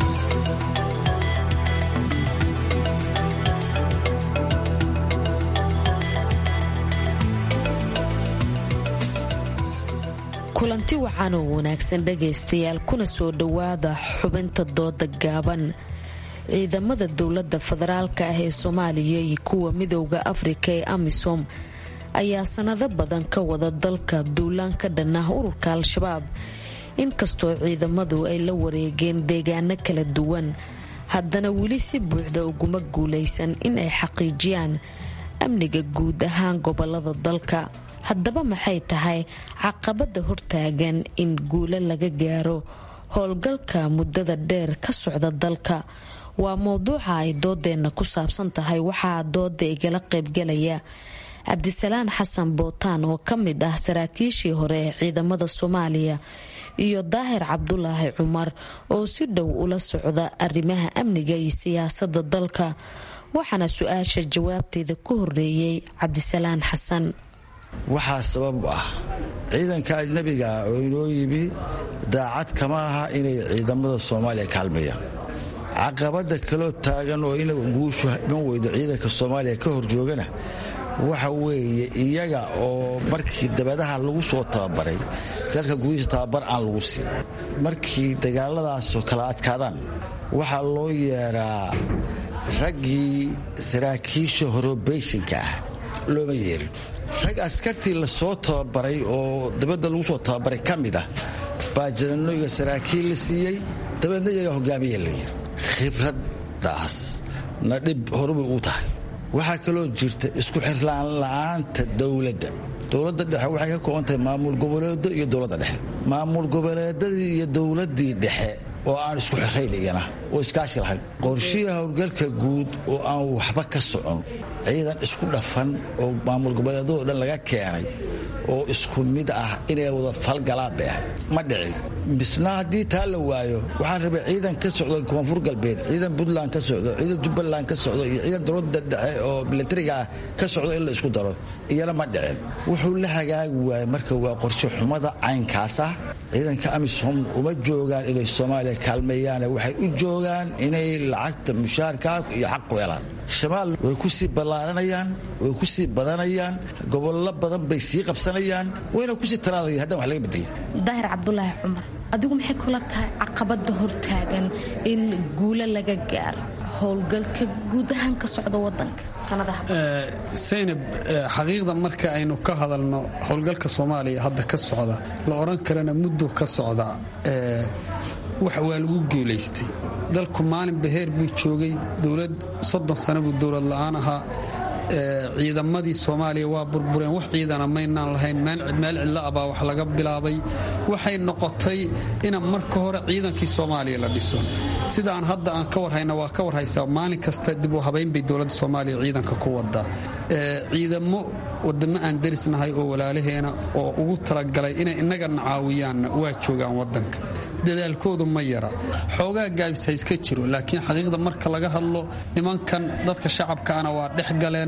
[SPEAKER 20] kulanti wacan oo wanaagsan dhagaystayaal kuna soo dhowaada xubinta dooda gaaban ciidamada dowladda federaalka ah ee soomaaliya iyo kuwa midowda afrika ee amisom ayaa sanado badan ka wada dalka duulaan ka dhan ah ururka al-shabaab inkastoo ciidamadu ay la wareegeen deegaano kala duwan haddana weli si buuxda uguma guulaysan in ay xaqiijiyaan amniga guud ahaan gobolada dalka haddaba maxay tahay caqabada hortaagan in guulo laga gaaro howlgalka muddada dheer ka socda dalka waa mowduuca ay doodeenna ku saabsan tahay waxaa dooda igala qaybgalaya cabdisalaan xasan bootaan oo ka mid ah saraakiishii hore ee ciidamada soomaaliya iyo daahir cabdulaahi cumar oo si dhow ula socda arrimaha amniga iyo siyaasada dalka waxaana su-aasha jawaabteeda ku horeeyey cabdisalaan xasan
[SPEAKER 21] waxaa sabab u ah ciidanka ajnabiga ah oo inoo yimi daacad kama aha inay ciidamada soomaaliya kaalmayaan caqabada kaloo taagan oo ina guushu iman weydo ciidanka soomaaliya ka hor joogana waxa weeye iyaga oo markii dabadaha lagu soo tababaray dalka gudihiisa tababar aan lagu siin markii dagaaladaasoo kala adkaadaan waxaa loo yeeraa raggii saraakiisha horobeyshinka ah looma yeerin rag askartii lasoo tababaray oo dabadda lagu soo tababaray ka mid ah baa jananoyga saraakiil la siiyey dabeedna iyagaa hogaamiya la yiri khibraddaas na dhib horubay uu tahay waxaa kaloo jirta isku xirlaan la'aanta dowladda dowladda dhexe waxay ka kooban tahay maamul goboleedo iyo dowladda dhexe maamul goboleedadii iyo dowladdii dhexe oo aan isku xirayn iyana oo iskaashi lahayn qorshihii howlgalka guud oo aan waxba ka socon ciidan isku dhafan oo maamul goboleedadoo dhan laga keenay oo isku mid ah inay wada falgalaan bay ahayd ma dhicin misna haddii taa la waayo waxaan rabay ciidan ka socdo koonfur galbeed ciidan puntland ka socdo ciidan jubbaland ka socdo iyo ciidan dowladda dhexe oo militariga ah ka socdo in la isku daro iyana ma dhicin wuxuu la hagaagi waayey marka waa qorshe xumada caynkaas ah ciidanka amisom uma joogaan inay soomaaliya kaalmeeyaane waxay u joogaan inay lacagta mushaarkaa iyo xaq ku helaan shabaal way ku sii ballaaranayaan way ku sii badanayaan gobollo badan bay sii qabsanayaan wayna kusii taraadaya haddaan wax laga bedelin
[SPEAKER 20] daahir cabdulaahi cumar adigu maxay kula tahay caqabada hortaagan in guulo laga gaaro howlgalka guud ahaan ka socda wadanka
[SPEAKER 4] saynab xaqiiqda marka aynu ka hadalno howlgalka soomaaliya hadda ka socda la odhan karana muddo ka socda wax waa lagu guulaystay dalku maalin baheer buu joogay dowlad soddon sano buu dowlad la'aan ahaa ciidamadii soomaaliya waa burbureen wax ciidana maynaan lahayn meel cidla abaa wax laga bilaabay waxay noqotay ina marka hore ciidankii soomaaliya la dhiso sidaan hadda aan ka warhayna waa ka warhaysaa maalin kasta dib u habaynbay dowladda soomaaliya ciidanka ku wadaa ciidamo wadamo aan derisnahay oo walaalaheena oo ugu talagalay inay innagana caawiyaanna waa joogaan wadanka dadaalkoodu ma yara xoogaa gaabis ha iska jiro laakiin xaqiiqda marka laga hadlo nimankan dadka shacabkaana waa dhex galeen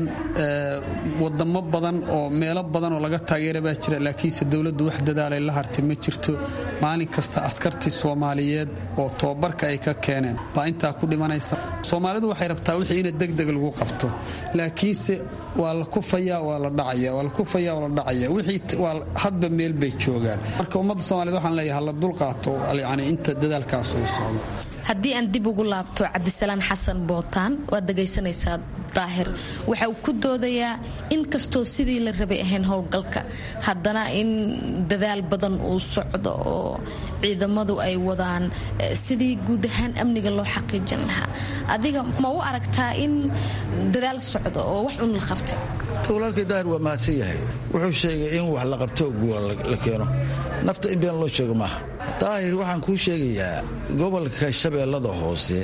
[SPEAKER 4] wadamo badan oo meelo badan oo laga taageera baa jira laakiinse dowladdu wax dadaalay la hartay ma jirto maalin kasta askartii soomaaliyeed oo tobabarka ay ka keeneen baa intaa ku dhimanaysa soomaalidu waxay rabtaa wixii ina degdeg lagu qabto laakiinse waa la kufaya waa la dhacaya waa la kufaya waa la dhacaya wixii waa hadba meel bay joogaan marka ummadda soomaaliyed waxaan leeyahay hala dulqaato yani inta dadaalkaas uu socdo
[SPEAKER 20] haddii aan dib ugu laabto cabdisalaan xasan bootaan waad dhegaysanaysaa daahir waxa uu ku doodayaa in kastoo sidii la rabay ahayn howlgalka haddana in dadaal badan uu socdo oo ciidamadu ay wadaan sidii guud ahaan amniga loo xaqiijin lahaa adiga ma u aragtaa in dadaal socdo oo wax un la qabtay
[SPEAKER 21] walaalkay daahir waa mahadsan yahay wuxuu sheegay in wax la qabto guula la keeno nafta in been loo sheego maaha daahir waxaan kuu sheegayaa gobolka shabeellada hoose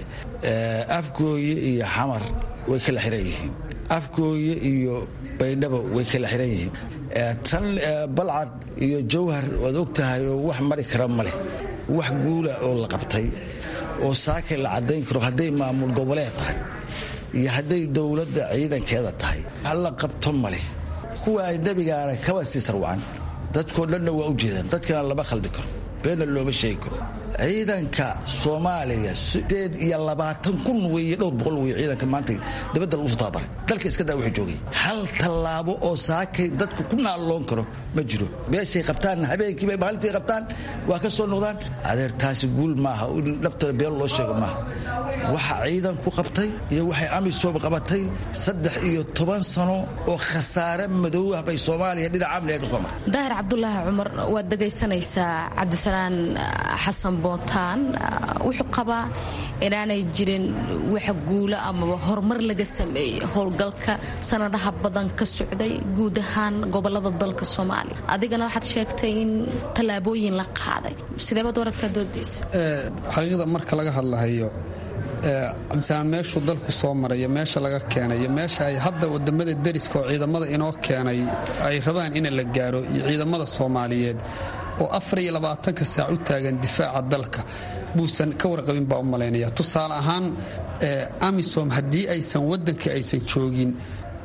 [SPEAKER 21] afgooye iyo xamar way kala xiran yihiin afgooye iyo baydhabo way kala xiran yihiin tan balcad iyo jawhar waad og tahay oo wax mari kara ma leh wax guula oo la qabtay oo saakay la caddayn karo hadday maamul goboleed tahay iyo hadday dowladda ciidankeeda tahay wax la qabto ma leh kuwa ajnabigaana kaba sii sarwacan dadkoo dhanna waa u jeedaan dadkana lama khaldi karo beenna looma sheegi karo ciidanka soomaaliya sideed iyo labaatan kun weeye dhowr boqol weye ciidanka maanta dabadda lagu soo tababaray dalka iska daa wuxuu joogay hal tallaabo oo saakay dadku ku naalloon karo ma jiro beeshay qabtaan habeenkiibay maalintii qabtaan waa ka soo noqdaan adeer taasi guul maaha in naftana been loo sheego maaha waxa ciidan ku qabtay iyo waxay amisom qabatay saddex iyo toban sano oo khasaare madow ah bay soomaaliya dhinaca amniga ka soo martay
[SPEAKER 20] daahir cabdulaahi cumar waad dhegaysanaysaa cabdisalaan xasan bootaan wuxuu qabaa inaanay jirin wax guulo amaba horumar laga sameeyey howlgalka sanadaha badan ka socday guud ahaan gobolada dalka soomaaliya adigana waxaad sheegtay in tallaabooyin la qaaday sideebaad u aragtaa doodaysa
[SPEAKER 4] xaqiiqda marka laga hadlahayo cabdisalaan meeshuu dalku soo maraya meesha laga keenayo meesha ay hadda wadamada deriska oo ciidamada inoo keenay ay rabaan in la gaaro iyo ciidamada soomaaliyeed oo afar iyo labaatanka saac u taagan difaaca dalka buusan ka warqabin baa u malaynaya tusaale ahaan amisom haddii aysan waddanka aysan joogin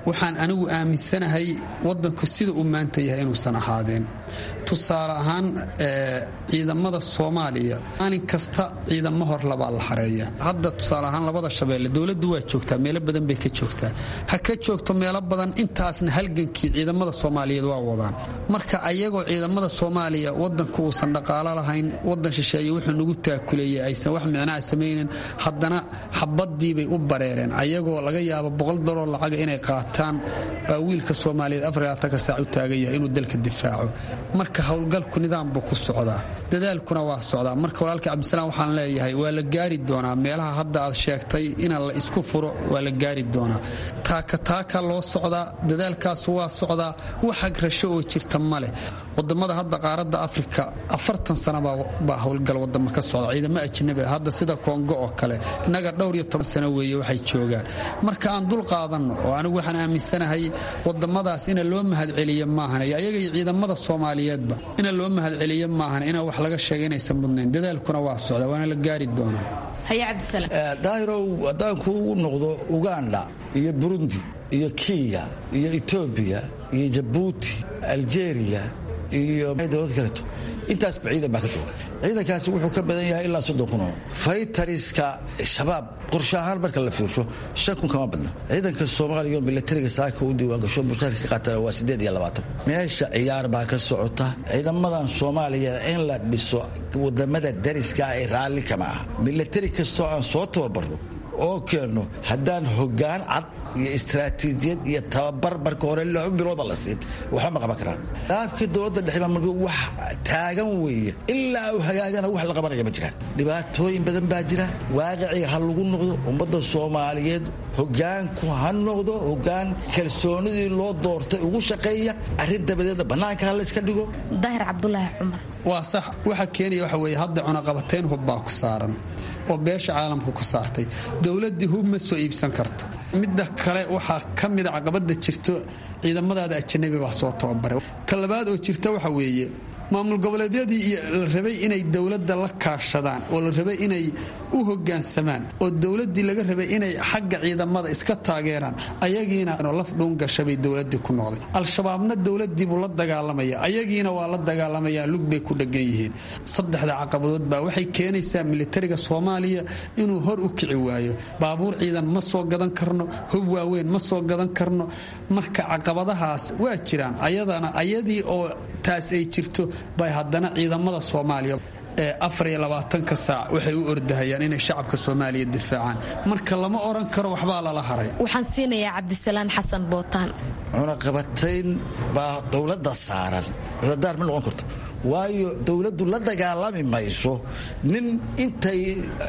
[SPEAKER 4] waxaan anigu aaminsanahay wadanku sida uu maanta yahay inuusan ahaadeen tusaale ahaan ciidamada soomaaliya maalin kasta ciidamo hor labaa la xareeya hadda tusaale ahaan labada shabeelle dowladdu waa joogtaa meelo badan bay ka joogtaa ha ka joogto meelo badan intaasna halgankii ciidamada soomaaliyeed waa wadaan marka ayagoo ciidamada soomaaliya wadanku uusan dhaqaalo lahayn wadan shisheeye wuxuu nagu taakuleeyey aysan wax micnaha samaynin haddana xabadiibay u bareereen ayagoo laga yaabo boqol dollar lacaga inay qaataan baa wiilka soomaaliyeed afarlaatanka saac u taagan yahay inuu dalka difaaco marka howlgalku nidaam buu ku socdaa dadaalkuna waa socdaa marka walaalka cabdisalaam waxaan leeyahay waa la gaari doonaa meelaha hadda aad sheegtay ina la isku furo waa la gaari doonaa taaka taaka loo socdaa dadaalkaas waa socdaa wax agrasho oo jirta ma leh wadamada hadda qaaradda afrika afartan sana baa howlgal wadamo ka socda ciidamo ajnabi hadda sida kongo oo kale innaga dhowr iyo toban sano weeye waxay joogaan marka aan dul qaadanno oo anigu waxaan aaminsanahay wadamadaas ina loo mahadceliyo maahan ayaga iyo ciidamada soomaaliyeedba ina loo mahadceliyo maahan ina wax laga sheega inaysan mudnayn dadaalkuna waa socda waana la gaari doonaa
[SPEAKER 21] daahirow haddaan kuugu noqdo uganda iyo burundi iyo kenya iyo etoobiya iyo jabuuti aljeeriya iyo dowlad kaleeto intaasba ciidan baa ka jooga ciidankaasi wuxuu ka badan yahay ilaa soddon kun oo faytariska shabaab qorshe ahaan marka la fiirsho shan kun kama badna ciidanka soomaaliya oo milatariga saaka u diiwaangasho mushaarka ka qaatana waa siddeed iyo labaatan meesha ciyaar baa ka socota ciidamadan soomaaliya in la dhiso wadamada dariska ay raalli kama ah milatari kastoo aan soo tababarno oo keenno haddaan hoggaan cad iyo istaraatiijiyad iyo tababar marka hore laba bilooda la siin waxba ma qaban karaan dhaafkii dowladda dhexe marka wax taagan weeye ilaa uu hagaagana wax la qabanaya ma jiraan dhibaatooyin badan baa jira waaqiciga ha lagu noqdo ummadda soomaaliyeed hogaanku ha noqdo hogaan kalsoonidii loo doortay ugu shaqeeya arrin dabadeedna bannaanka ha layska dhigo
[SPEAKER 20] daahir cabdulaahi cumar
[SPEAKER 4] waa sax waxa keenaya waxa weeye hadda cunaqabateyn hub baa ku saaran oo beesha caalamka ku saartay dowladdii hub ma soo iibsan karto midda kale waxaa ka mida caqabada jirto ciidamadaada ajanabi baa soo tababaray ta labaad oo jirta waxa weeye maamul goboleedyadii la rabay inay dowladda la kaashadaan oo la rabay inay u hogaansamaan oo dowladdii laga rabay inay xagga ciidamada iska taageeraan ayagiina laf dhuungashabay dowladii ku noqday al-shabaabna dowladiibuu la dagaalamaya ayagiina waa la dagaalamayaa lug bay ku dhegan yihiin saddexda caqabadood baa waxay keenaysaa militariga soomaaliya inuu hor u kici waayo baabuur ciidan ma soo gadan karno hub waaweyn ma soo gadan karno marka caqabadahaas waa jiraan ayadana ayadii oo taas ay jirto bay haddana ciidamada soomaaliya ee afar iyo labaatanka saac waxay u ordahayaan inay shacabka soomaaliya difaacaan marka lama oran karo waxbaa lala haray
[SPEAKER 20] waxaan siinayaa cabdisalaan xasan bootaan
[SPEAKER 21] cunaqabatayn baa dowladda saaran cudadaar ma noqon karto waayo dowladdu la dagaalami mayso nin intay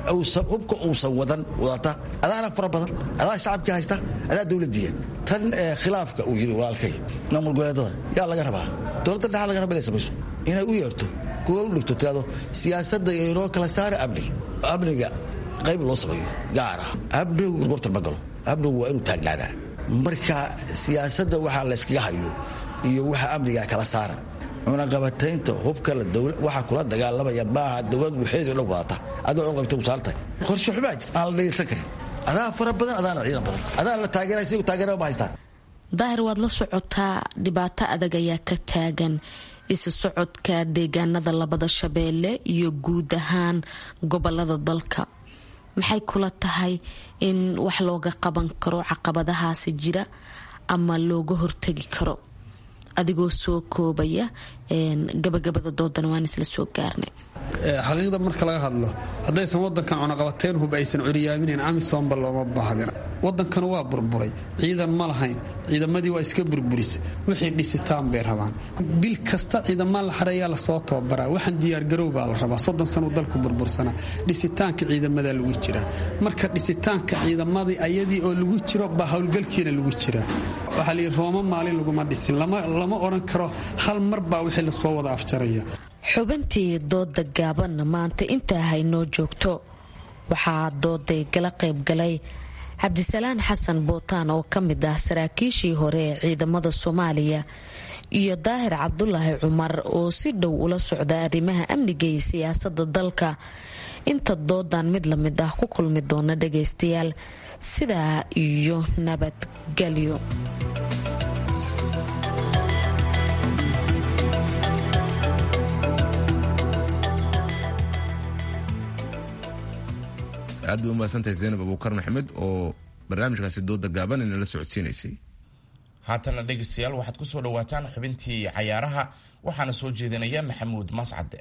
[SPEAKER 21] hubka uusan wadan wadata adaana fara badan adaa shacabkii haysta adaa dowladiya tan khilaafka uu yiri walaalkay maamul goboleedada yaa laga rabaa dowladda dhexa laga raba inay samayso inay u yeerto gool dhigto tirado siyaasadda inoo kala saara amniga amniga qayb loo sameeyo gaar ah amnigu gorgortan ma galo amnigu waa inuu taagnaadaa marka siyaasadda waxaa layskaga hayo iyo waxa amniga kala saara cunaqabataynta hubka waxaa kula dagaalamaya maaha dowlad waxeedu dhan wadata adoo cunaqabata usaarantahay qorshe xumaa jir aan la dhegeysan karin adaa fara badan adaana ciidan badan adaana la taageera sigu taageeraba ma haystaan
[SPEAKER 20] daahir waad la socotaa dhibaato adag ayaa ka taagan isu socodka deegaanada labada shabeelle iyo guud ahaan gobolada dalka maxay kula tahay in wax looga qaban karo caqabadahaasi jira ama looga hortagi karo adigoo soo koobaya gabagabada doodana waan isla soo gaarnay
[SPEAKER 4] xaqiiqda marka laga hadlo haddaysan wadankan cunaqabateyn hub aysan curyaaminayn amisomba looma baahdin wadankanu waa burburay ciidan ma lahayn ciidamadii waa iska burburisa wixii dhisitaan bay rabaan bil kasta ciidamaa la xareeyaa lasoo tababaraa waxaan diyaargarow baa la rabaa soddon sanuu dalku burbursanaa dhisitaanka ciidamadaa lagu jiraa marka dhisitaanka ciidamadii ayadii oo lagu jiro baa howlgalkiina lagu jiraa waxaa layidhi rooma maalin laguma dhisin lama odhan karo hal mar baa wixii lasoo wada afjaraya
[SPEAKER 20] xubintii dooda gaabanna maanta intaa haynoo joogto waxaa dooday gala qaybgalay cabdisalaan xasan bootaan oo ka mid ah saraakiishii hore ee ciidamada soomaaliya iyo daahir cabdulaahi cumar oo si dhow ula socda arrimaha amniga iyo siyaasada dalka inta doodan mid lamid ah ku kulmi doona dhagaystayaal sidaa iyo nabadgelyo
[SPEAKER 1] aad bay umahadsantahay zaynab abuukar maxamed oo barnaamijkaasi dooda gaaban inala socodsiinaysay
[SPEAKER 2] haatana dhegaystayaal waxaad ku soo dhowaataan xubintii cayaaraha waxaana soo jeedinaya maxamuud mascade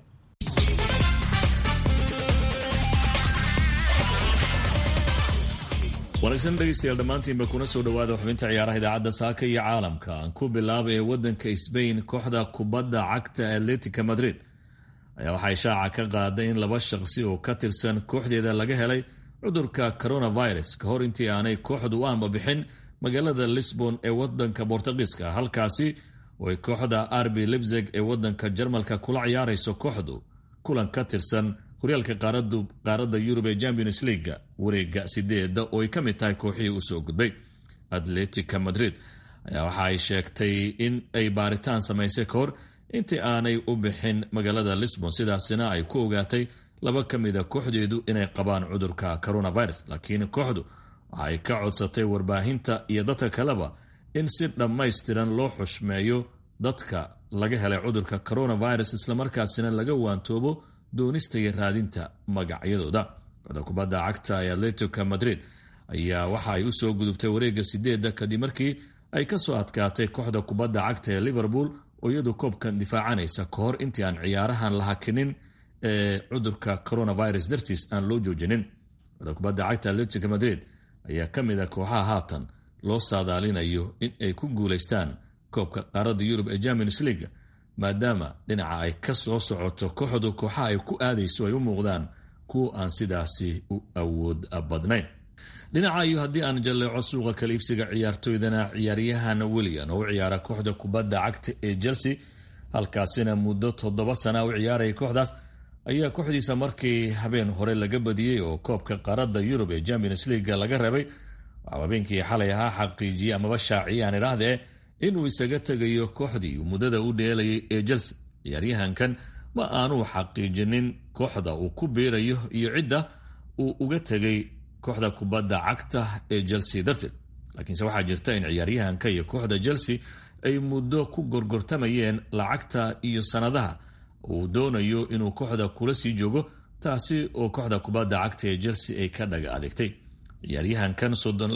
[SPEAKER 3] wanaagsan dhegaystayaal dhammaantiinba kuna soo dhowaada xubinta ciyaaraha idaacadda saaka iyo caalamka aan ku bilaaba ee waddanka sbain kooxda kubadda cagta atletica madrid ayaa waxay shaaca ka qaaday in laba shaqsi oo ka tirsan kooxdeeda laga helay cudurka coronavirus ka hor intii aanay kooxdu u ambabixin magaalada lisbon ee wadanka bortugiiska halkaasi oo ay kooxda arbi libzeg ee wadanka jarmalka kula ciyaarayso kooxdu kulan ka tirsan horyaalka qaaradda yurub ee champions leaga wareega sideeda oo ay ka mid tahay kooxihii usoo gudbay atletica madrid ayaa waxa ay sheegtay in ay baaritaan samaysay ka hor intii aanay u bixin magaalada lisbon sidaasina ay ku ogaatay laba ka mida kooxdeedu inay qabaan cudurka coronavirus laakiin kooxdu waxa ay ka codsatay warbaahinta iyo dadka kaleba in si dhammaystiran loo xushmeeyo dadka laga helay cudurka coronavirus islamarkaasina laga waantoobo doonista iyo raadinta magacyadooda kooxda kubadda cagta ee atletico madrid ayaa waxa ay usoo gudubtay wareega sideedda kadib markii ay kasoo adkaatay kooxda kubadda cagta ee liverpool oo iyadu koobkan difaacanaysa ka hor intii aan ciyaarahan la hakinin ee cudurka coronavirus dartiis aan loo joojinin kooxda kubadda cagta atletico madrid ayaa ka mid a kooxaha haatan loo saadaalinayo in ay ku guulaystaan koobka qaaradda yurub ee champions leaga maadaama dhinaca ay ka soo socoto kooxdu kooxaha ay ku aadayso ay u muuqdaan kuwa aan sidaasi u awood badnayn dhinaca iyo haddii aan jalleeco suuqa kala iibsiga ciyaartoydana ciyaaryahan william oo u ciyaara kooxda kubadda cagta ee chelsea halkaasina muddo toddoba sana u ciyaaraya kooxdaas ayaa kooxdiisa markii habeen hore laga badiyey oo koobka qaaradda yurub ee champions leaga laga reebay waxaa habeenkii xalay ahaa xaqiijiyey amaba shaaciyay aan idhaahdee inuu isaga tegayo kooxdii muddada u dheelayay ee chelsea ciyaaryahankan ma aanuu xaqiijinin kooxda uu ku biirayo iyo cidda uu uga tegay kooxda kubadda cagta ee chelsea darteed laakiinse waxaa jirta in ciyaaryahanka iyo kooxda chelsea ay muddo ku gorgortamayeen lacagta iyo sannadaha uu doonayo inuu kooxda kula sii joogo taasi oo kooxda kubadda cagta ee chelsea ay ka dhaga adeegtay ciyaaryahankan soddon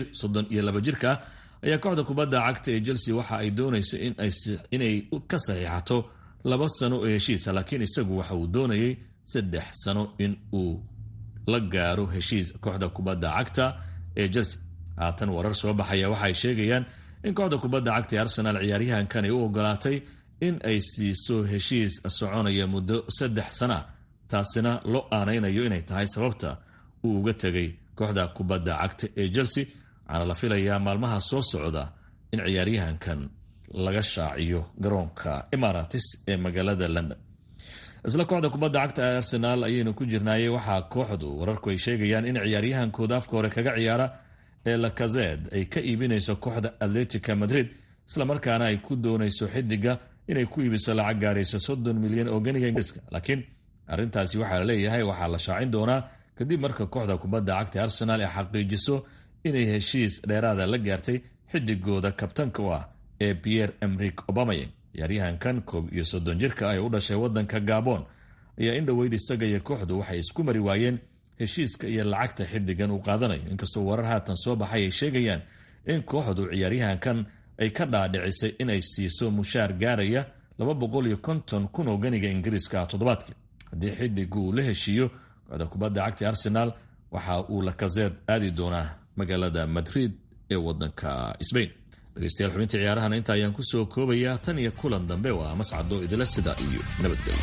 [SPEAKER 3] iyo laba jirka ah ayaa kooxda kubadda cagta ee chelsea waxa ay doonayso inay ka saxiixato laba sano oo heshiisa laakiin isagu waxa uu doonayay saddex sano in uu la gaaro heshiis kooxda kubadda cagta ee chelsea haatan warar soo baxaya waxaay sheegayaan in kooxda kubadda cagta ee arsenal ciyaaryahankan ay u ogolaatay in ay siiso heshiis soconaya muddo saddex sana taasina loo aanaynayo inay tahay sababta uu uga tegay kooxda kubadda cagta ee chelsea waxaana la filayaa maalmaha soo socda in ciyaaryahankan laga shaaciyo garoonka emaratis ee magaalada london isla kooxda kubadda cagta ee arsenal ayaynu ku jirnaayey waxaa kooxdu wararku ay sheegayaan in ciyaaryahankooda afka hore kaga ciyaara ee lakazed ay ka iibinayso kooxda atletica madrid islamarkaana ay ku doonayso xidiga inay ku iibiso lacag gaarayso soddon milyan oo ganiga ingiriiska laakiin arrintaasi waxaa la leeyahay waxaa la shaacin doonaa kadib marka kooxda kubadda cagta ee arsenal ay xaqiijiso inay heshiis dheeraada la gaartay xidigooda kabtanka u ah ee pierre emrik obamayeng ciyaaryahankan koob iyo soddon jirka ah ee u dhashay wadanka gabon ayaa in dhoweyd isaga iyo kooxdu waxay isku mari waayeen heshiiska iyo lacagta xidigan uu qaadanayo inkastoo warar haatan soo baxay ay sheegayaan in kooxdu ciyaaryahankan ay ka dhaadhicisay inay siiso mushaar gaaraya laba boqol iyo konton kun oo ganiga ingiriiska ah toddobaadkii haddii xidigu uu la heshiiyo kooxda kubadda cagta arsenal waxa uu lakazeed aadi doonaa magaalada madrid ee wadanka sbain dhegeystayaal xubinta ciyaarahana inta ayaan kusoo koobayaa tan iyo kulan dambe waa mascado idila sida iyo nabadgelyo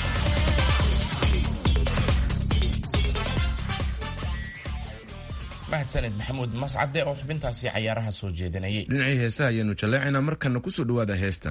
[SPEAKER 2] mahadsaned maxamuud mascade oo xubintaasi cayaaraha soo jeedinayay
[SPEAKER 1] dhinacii heesaha ayaanu jalleecaynaa markana kusoo dhawaada heestan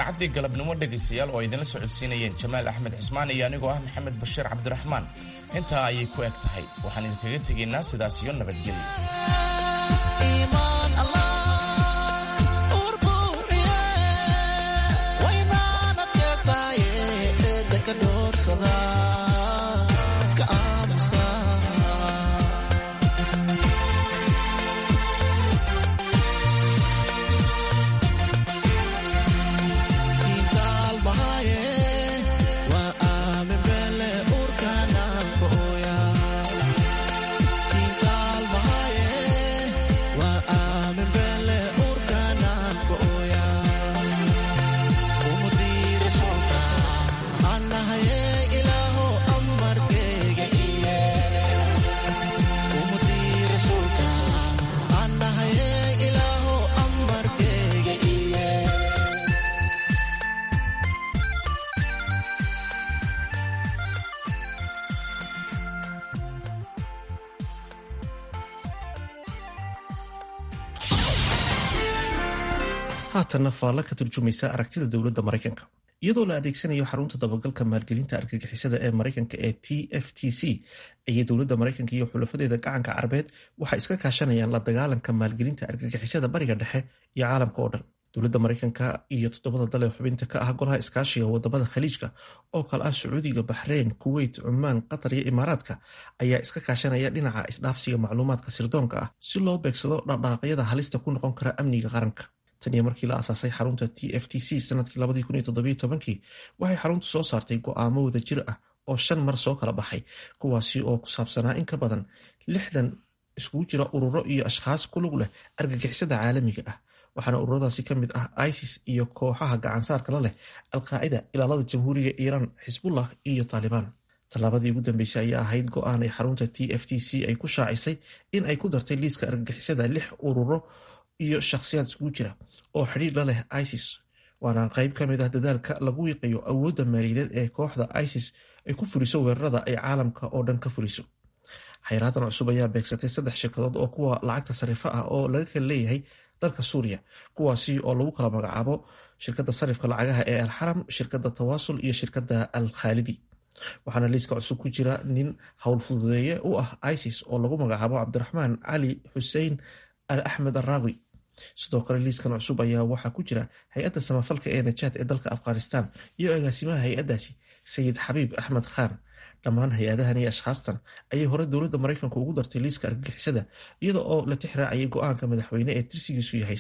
[SPEAKER 2] idaacaddii galabnimo dhegaystayaal oo idinla socodsiinayeen jamaal axmed cismaan iyo anigoo ah maxamed bashiir cabdiraxmaan intaa ayay ku eg tahay waxaan idinkaga tegaynaa sidaas iyo nabadgelyo
[SPEAKER 13] haatanna faalla ka turjumaysa aragtida dowladda maraykanka iyadoo la adeegsanayo xarunta dabagalka maalgelinta argagixisada ee maraykanka ee t f t c ayay dowladda maraykanka iyo xulafadeeda gacanka carabeed waxay iska kaashanayaan la dagaalanka maalgelinta argagixisada bariga dhexe iyo caalamka oo dhan dowladda maraykanka iyo toddobada dal ee xubinta ka ah golaha iskaashiga wadamada khaliijka oo kale ah sacuudiga baxreyn kuweyt cumaan qatar iyo imaaraadka ayaa iska kaashanaya dhinaca isdhaafsiga macluumaadka sirdoonka ah si loo beegsado dhaqdhaaqyada halista ku noqon kara amniga qaranka tan iyo markii la asaasay xarunta t f t c sanadkii waxay xaruntu soo saartay go'aamo wadajir ah oo shan mar soo kala baxay kuwaasi oo ku saabsanaa in ka badan lixdan iskugu jira ururo iyo ashkhaas ku lug leh argagixisada caalamiga ah waxaana ururadaasi ka mid ah isis iyo kooxaha gacansaarka la leh alqaacida ilaalada jamhuuriga iiraan xisbullah iyo taalibaan tallaabadii ugu dambeysay ayaa ahayd go'aan ay xarunta t f t c ay ku shaacisay in ay ku dartay liiska argagixisada lix ururo iyo shakhsiyaad iskugu jira oo xidhiir la leh isis waana qayb ka mid ah dadaalka lagu wiiqayo awoodda maaliyadeed ee kooxda isis ay ku fuliso weerarada ay caalamka oo dhan ka fuliso xayraadan cusub ayaa beegsatay saddex shirkadood oo kuwa lacagta sarifa ah oo laga kala leeyahay dalka suuriya kuwaasi oo lagu kala magacaabo shirkadda sarifka lacagaha ee alxaram shirkadda tawaasul iyo shirkadda al khaalidi waxaana liiska cusub ku jira nin howlfududeeye u ah isis oo lagu magacaabo cabdiraxmaan cali xusein al axmed araawi sidoo kale liiskan cusub ayaa waxaa ku jira hay-adda samafalka ee najaad ee dalka afghanistan iyo agaasimaha hay-addaasi sayid xabiib axmed khan dhammaan hay-adahan iyo ashkhaastan ayay hore dowladda maraykanka ugu dartay liiska argagixisada iyada oo la tix raacayay go-aanka madaxweyne ee tirsigiisu yahay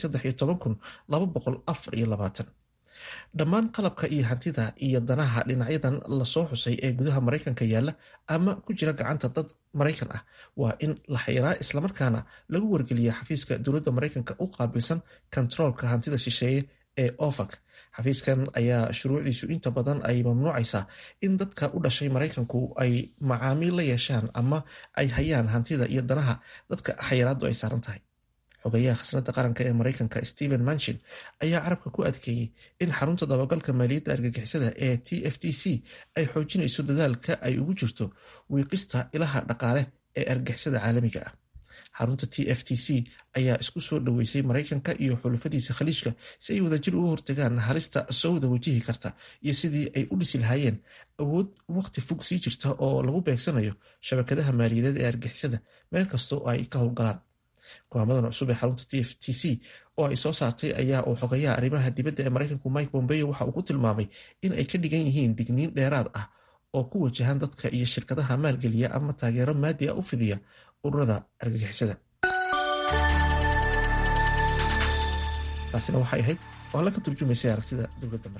[SPEAKER 13] dhammaan qalabka iyo hantida iyo danaha dhinacyadan lasoo xusay ee gudaha maraykanka yaalla ama ku jira gacanta dad maraykan ah waa in la xayraa islamarkaana lagu wargeliya xafiiska dowladda maraykanka u qaabilsan kontaroolka hantida shisheeye ee ofac xafiiskan ayaa shuruucdiisu inta badan ay mamnuucaysaa in dadka u dhashay maraykanku ay macaamiil la yeeshaan ama ay hayaan hantida iyo danaha dadka xayiraadu ay saaran tahay xogayaha khasnada qaranka ee maraykanka stephen manchin ayaa carabka ku adkeeyey in xarunta dabagalka maaliyadda argagixisada ee t f t c ay xoojinayso dadaalka ay ugu jirto wiiqista ilaha dhaqaale ee argagixisada caalamiga ah xarunta t f t c ayaa isku soo dhoweysay maraykanka iyo xulufadiisa khaliijka si ay wadajir uga hortagaan halista soo wada wajihi karta iyo sidii ay u dhisi lahaayeen awood waqti fog sii jirta oo lagu beegsanayo shabakadaha maaliyadeed ee argagixisada meel kastoo ay ka howlgalaan go'aamadan cusub ee xarunta t f t c oo ay soo saartay ayaa uu xogayaha arrimaha dibadda ee maraykanku mike bombeo waxa uu ku tilmaamay in ay ka dhigan yihiin digniin dheeraad ah oo ku wajahan dadka iyo shirkadaha maalgeliya ama taageero maadi a u fidiya ururada argagixisada taasina waxay ahayd oo alla ka turjumaysay aragtida dowladda